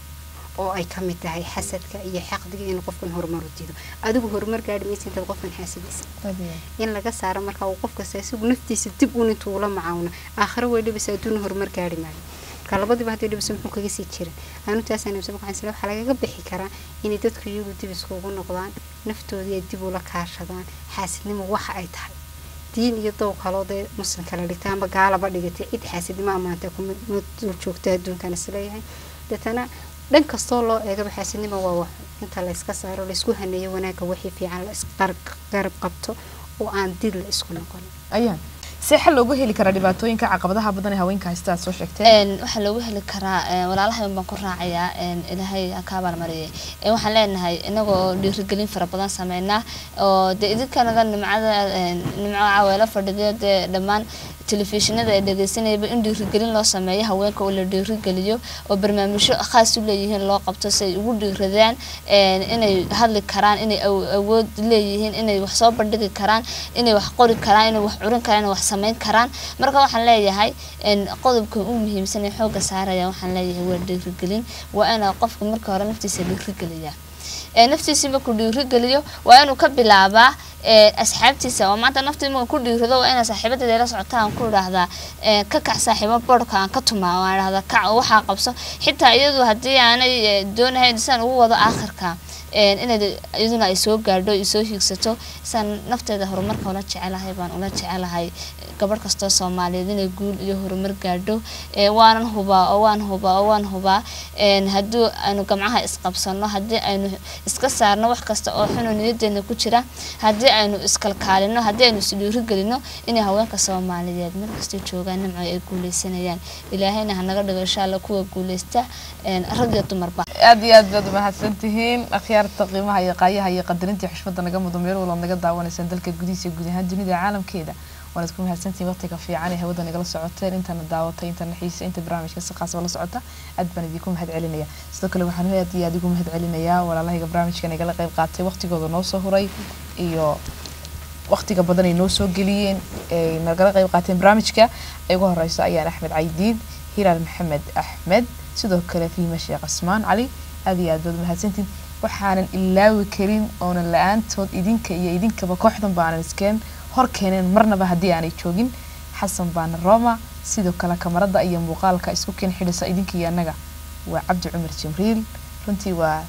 D: oo ay ka mid tahay xasadka iyo xaqdiga inuu qofkan horumar u diido adigu horumar gaadhi maysa intaad qofkan xaasadaysa
A: Aad iyo aad.
D: in laga saaro marka uu qof kasta isagu naftiisa dib uun intuu ula macaawno aakhiro way dhibisa adduuna horumar gaari maayo marka labadiiba haddii dhibisa muxuu kaga sii jirin anu taasaan imsa waxaan isle waxaa lagaga bixi karaa inay dadku iyagu dib iskugu noqdaan naftoodii ay dib ula kaashadaan xaasidnimo waxa ay tahay diin iyo dow kaloo dee muslim kala dhigta amba gaalaba dhigatay cid xaasidnimo ammaanta kuma ma dul joogta adduunkan isleeyahay deetana dhan kastoo loo eegaba xaasidnimo waa wax inta la iska saaro la isku haneeyo wanaagga wixii fiican la isgarab qabto oo aan did la isku noqon
A: ayaan see xal loogu heli karaa dhibaatooyinka caqabadaha badan ee haweenka haysta aad soo sheegteen
C: een waxaa loogu heli karaa een walaalahay baan ku raacayaa een ilaahay ha ka abaalmariyay een waxaan leenahay inagoo dhiirigelin fara badan sameynaa oo dee idinkanaga nimcada een nimco caweelo fadhiyo dee dhammaan telefishinada ay dhegeysanayaba in dhiirigelin loo sameeyo haweenka oo la dhiirigeliyo oo barnaamijyo khaas u leeyihiin loo qabto si ay ugu dhiiradaan een inay hadli karaan inay aw- awood leeyihiin inay wax soo bandhigi karaan inay wax qori karaan inay wax curin karaan inay wax sameyn karaan marka waxaan leeyahay een qodobka ugu muhiimsan ee xooga saaraya waxaan leeyahay waa dhiirigelin waa inaa qofka marka hore naftiisa dhiirigeliyaa ee naftiisa markuu dhiirigeliyo waa inuu ka bilaabaa ee asxaabtiisa oo maanta naftii marka ku dhiirido waa inaa saaxiibadeeda la socota aan ku idhaahdaa ee ka kac saaxiibo boodhka aan ka tumaa oo aan idhahdaa kac oo waxaa qabso xitaa iyadu haddii aanay ee, doonahayn saan ugu wado aakhirka een inayd iyaduna ay soo gaadho ay soo hiigsato saan nafteeda horumarka ula jecelahay baan ula jecelahay gabadh kastoo soomaaliyeed inay guul iyo horumar gaadho ee waanan hubaa oo waan hubaa oo waan hubaa een haddii aynu gamcaha isqabsano haddii aynu iska saarno wax kasta oo xunoo niyadeena ku jira haddii aynu iskalkaalino haddii aynu isdhiirigelino inay haweenka soomaaliyeed meel kastay joogaan nimco ay guuleysanayaan ilaahayna hanaga dhigo insha alla kuwa guuleysta een rag iyo dumarba
A: aad iyo aad baad umahadsan tihiin akhyaarta qiimaha iyo qaayaha iyo qadarinta iyo xushmada naga mudo meel walba naga daawanaysaan dalka gudihiisa iyo guud ahaan dunida caalamkeeda waanaad ku mahadsantihiin waqtiga fiican ee hawada nagala socoteen intana daawatay intana xiisa inta barnaamijka si khaas oo la socota aad baan idinku mahad celinaya sidoo kale waxaan aad iyo aad ugu mahad celinayaa walaalahayga barnaamijka nagala qayb qaatay waqtigooda noo soo huray iyo waqtiga badan ay noo soo geliyeen ay nagala qayb qaateen barnaamijka ay ugu horeyso ayaan axmed caydiin hilaal maxamed axmed sidoo kale fiima sheekh casmaan cali aad iyo aad baad umahadsantiin waxaanan ilaawi karin oonan la-aantood idinka iyo idinkaba kooxdan baanan iskeen hor keeneen marnaba haddii aanay joogin xasan baana roma sidoo kale kamarada iyo muuqaalka isku keen xidhisa idinka iyo annaga waa cabdi cumar jibriil runtii waa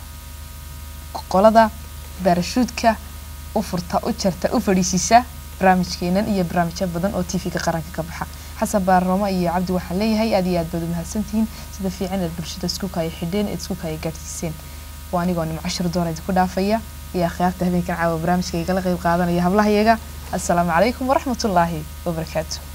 A: qolada baarashuudka u furta u jarta u fadhiisiisa barnaamijkeenan iyo barnaamijyo badan oo tv-ga qaranka ka baxa xasan baarnamo iyo cabdi waxaan leeyahay aad iyo aad baad umahadsantihiin sida fiican eed bulshada isku kaya xidheen eed isku kaya gaadhsiiseen waa anigoo nimco shir doona idinku dhaafaya iyo akhyaarta habeenkan caawa barnaamijka igala qayb qaadanaya hablahayaga assalaamu calaykum waraxmatullaahi wabarakaatu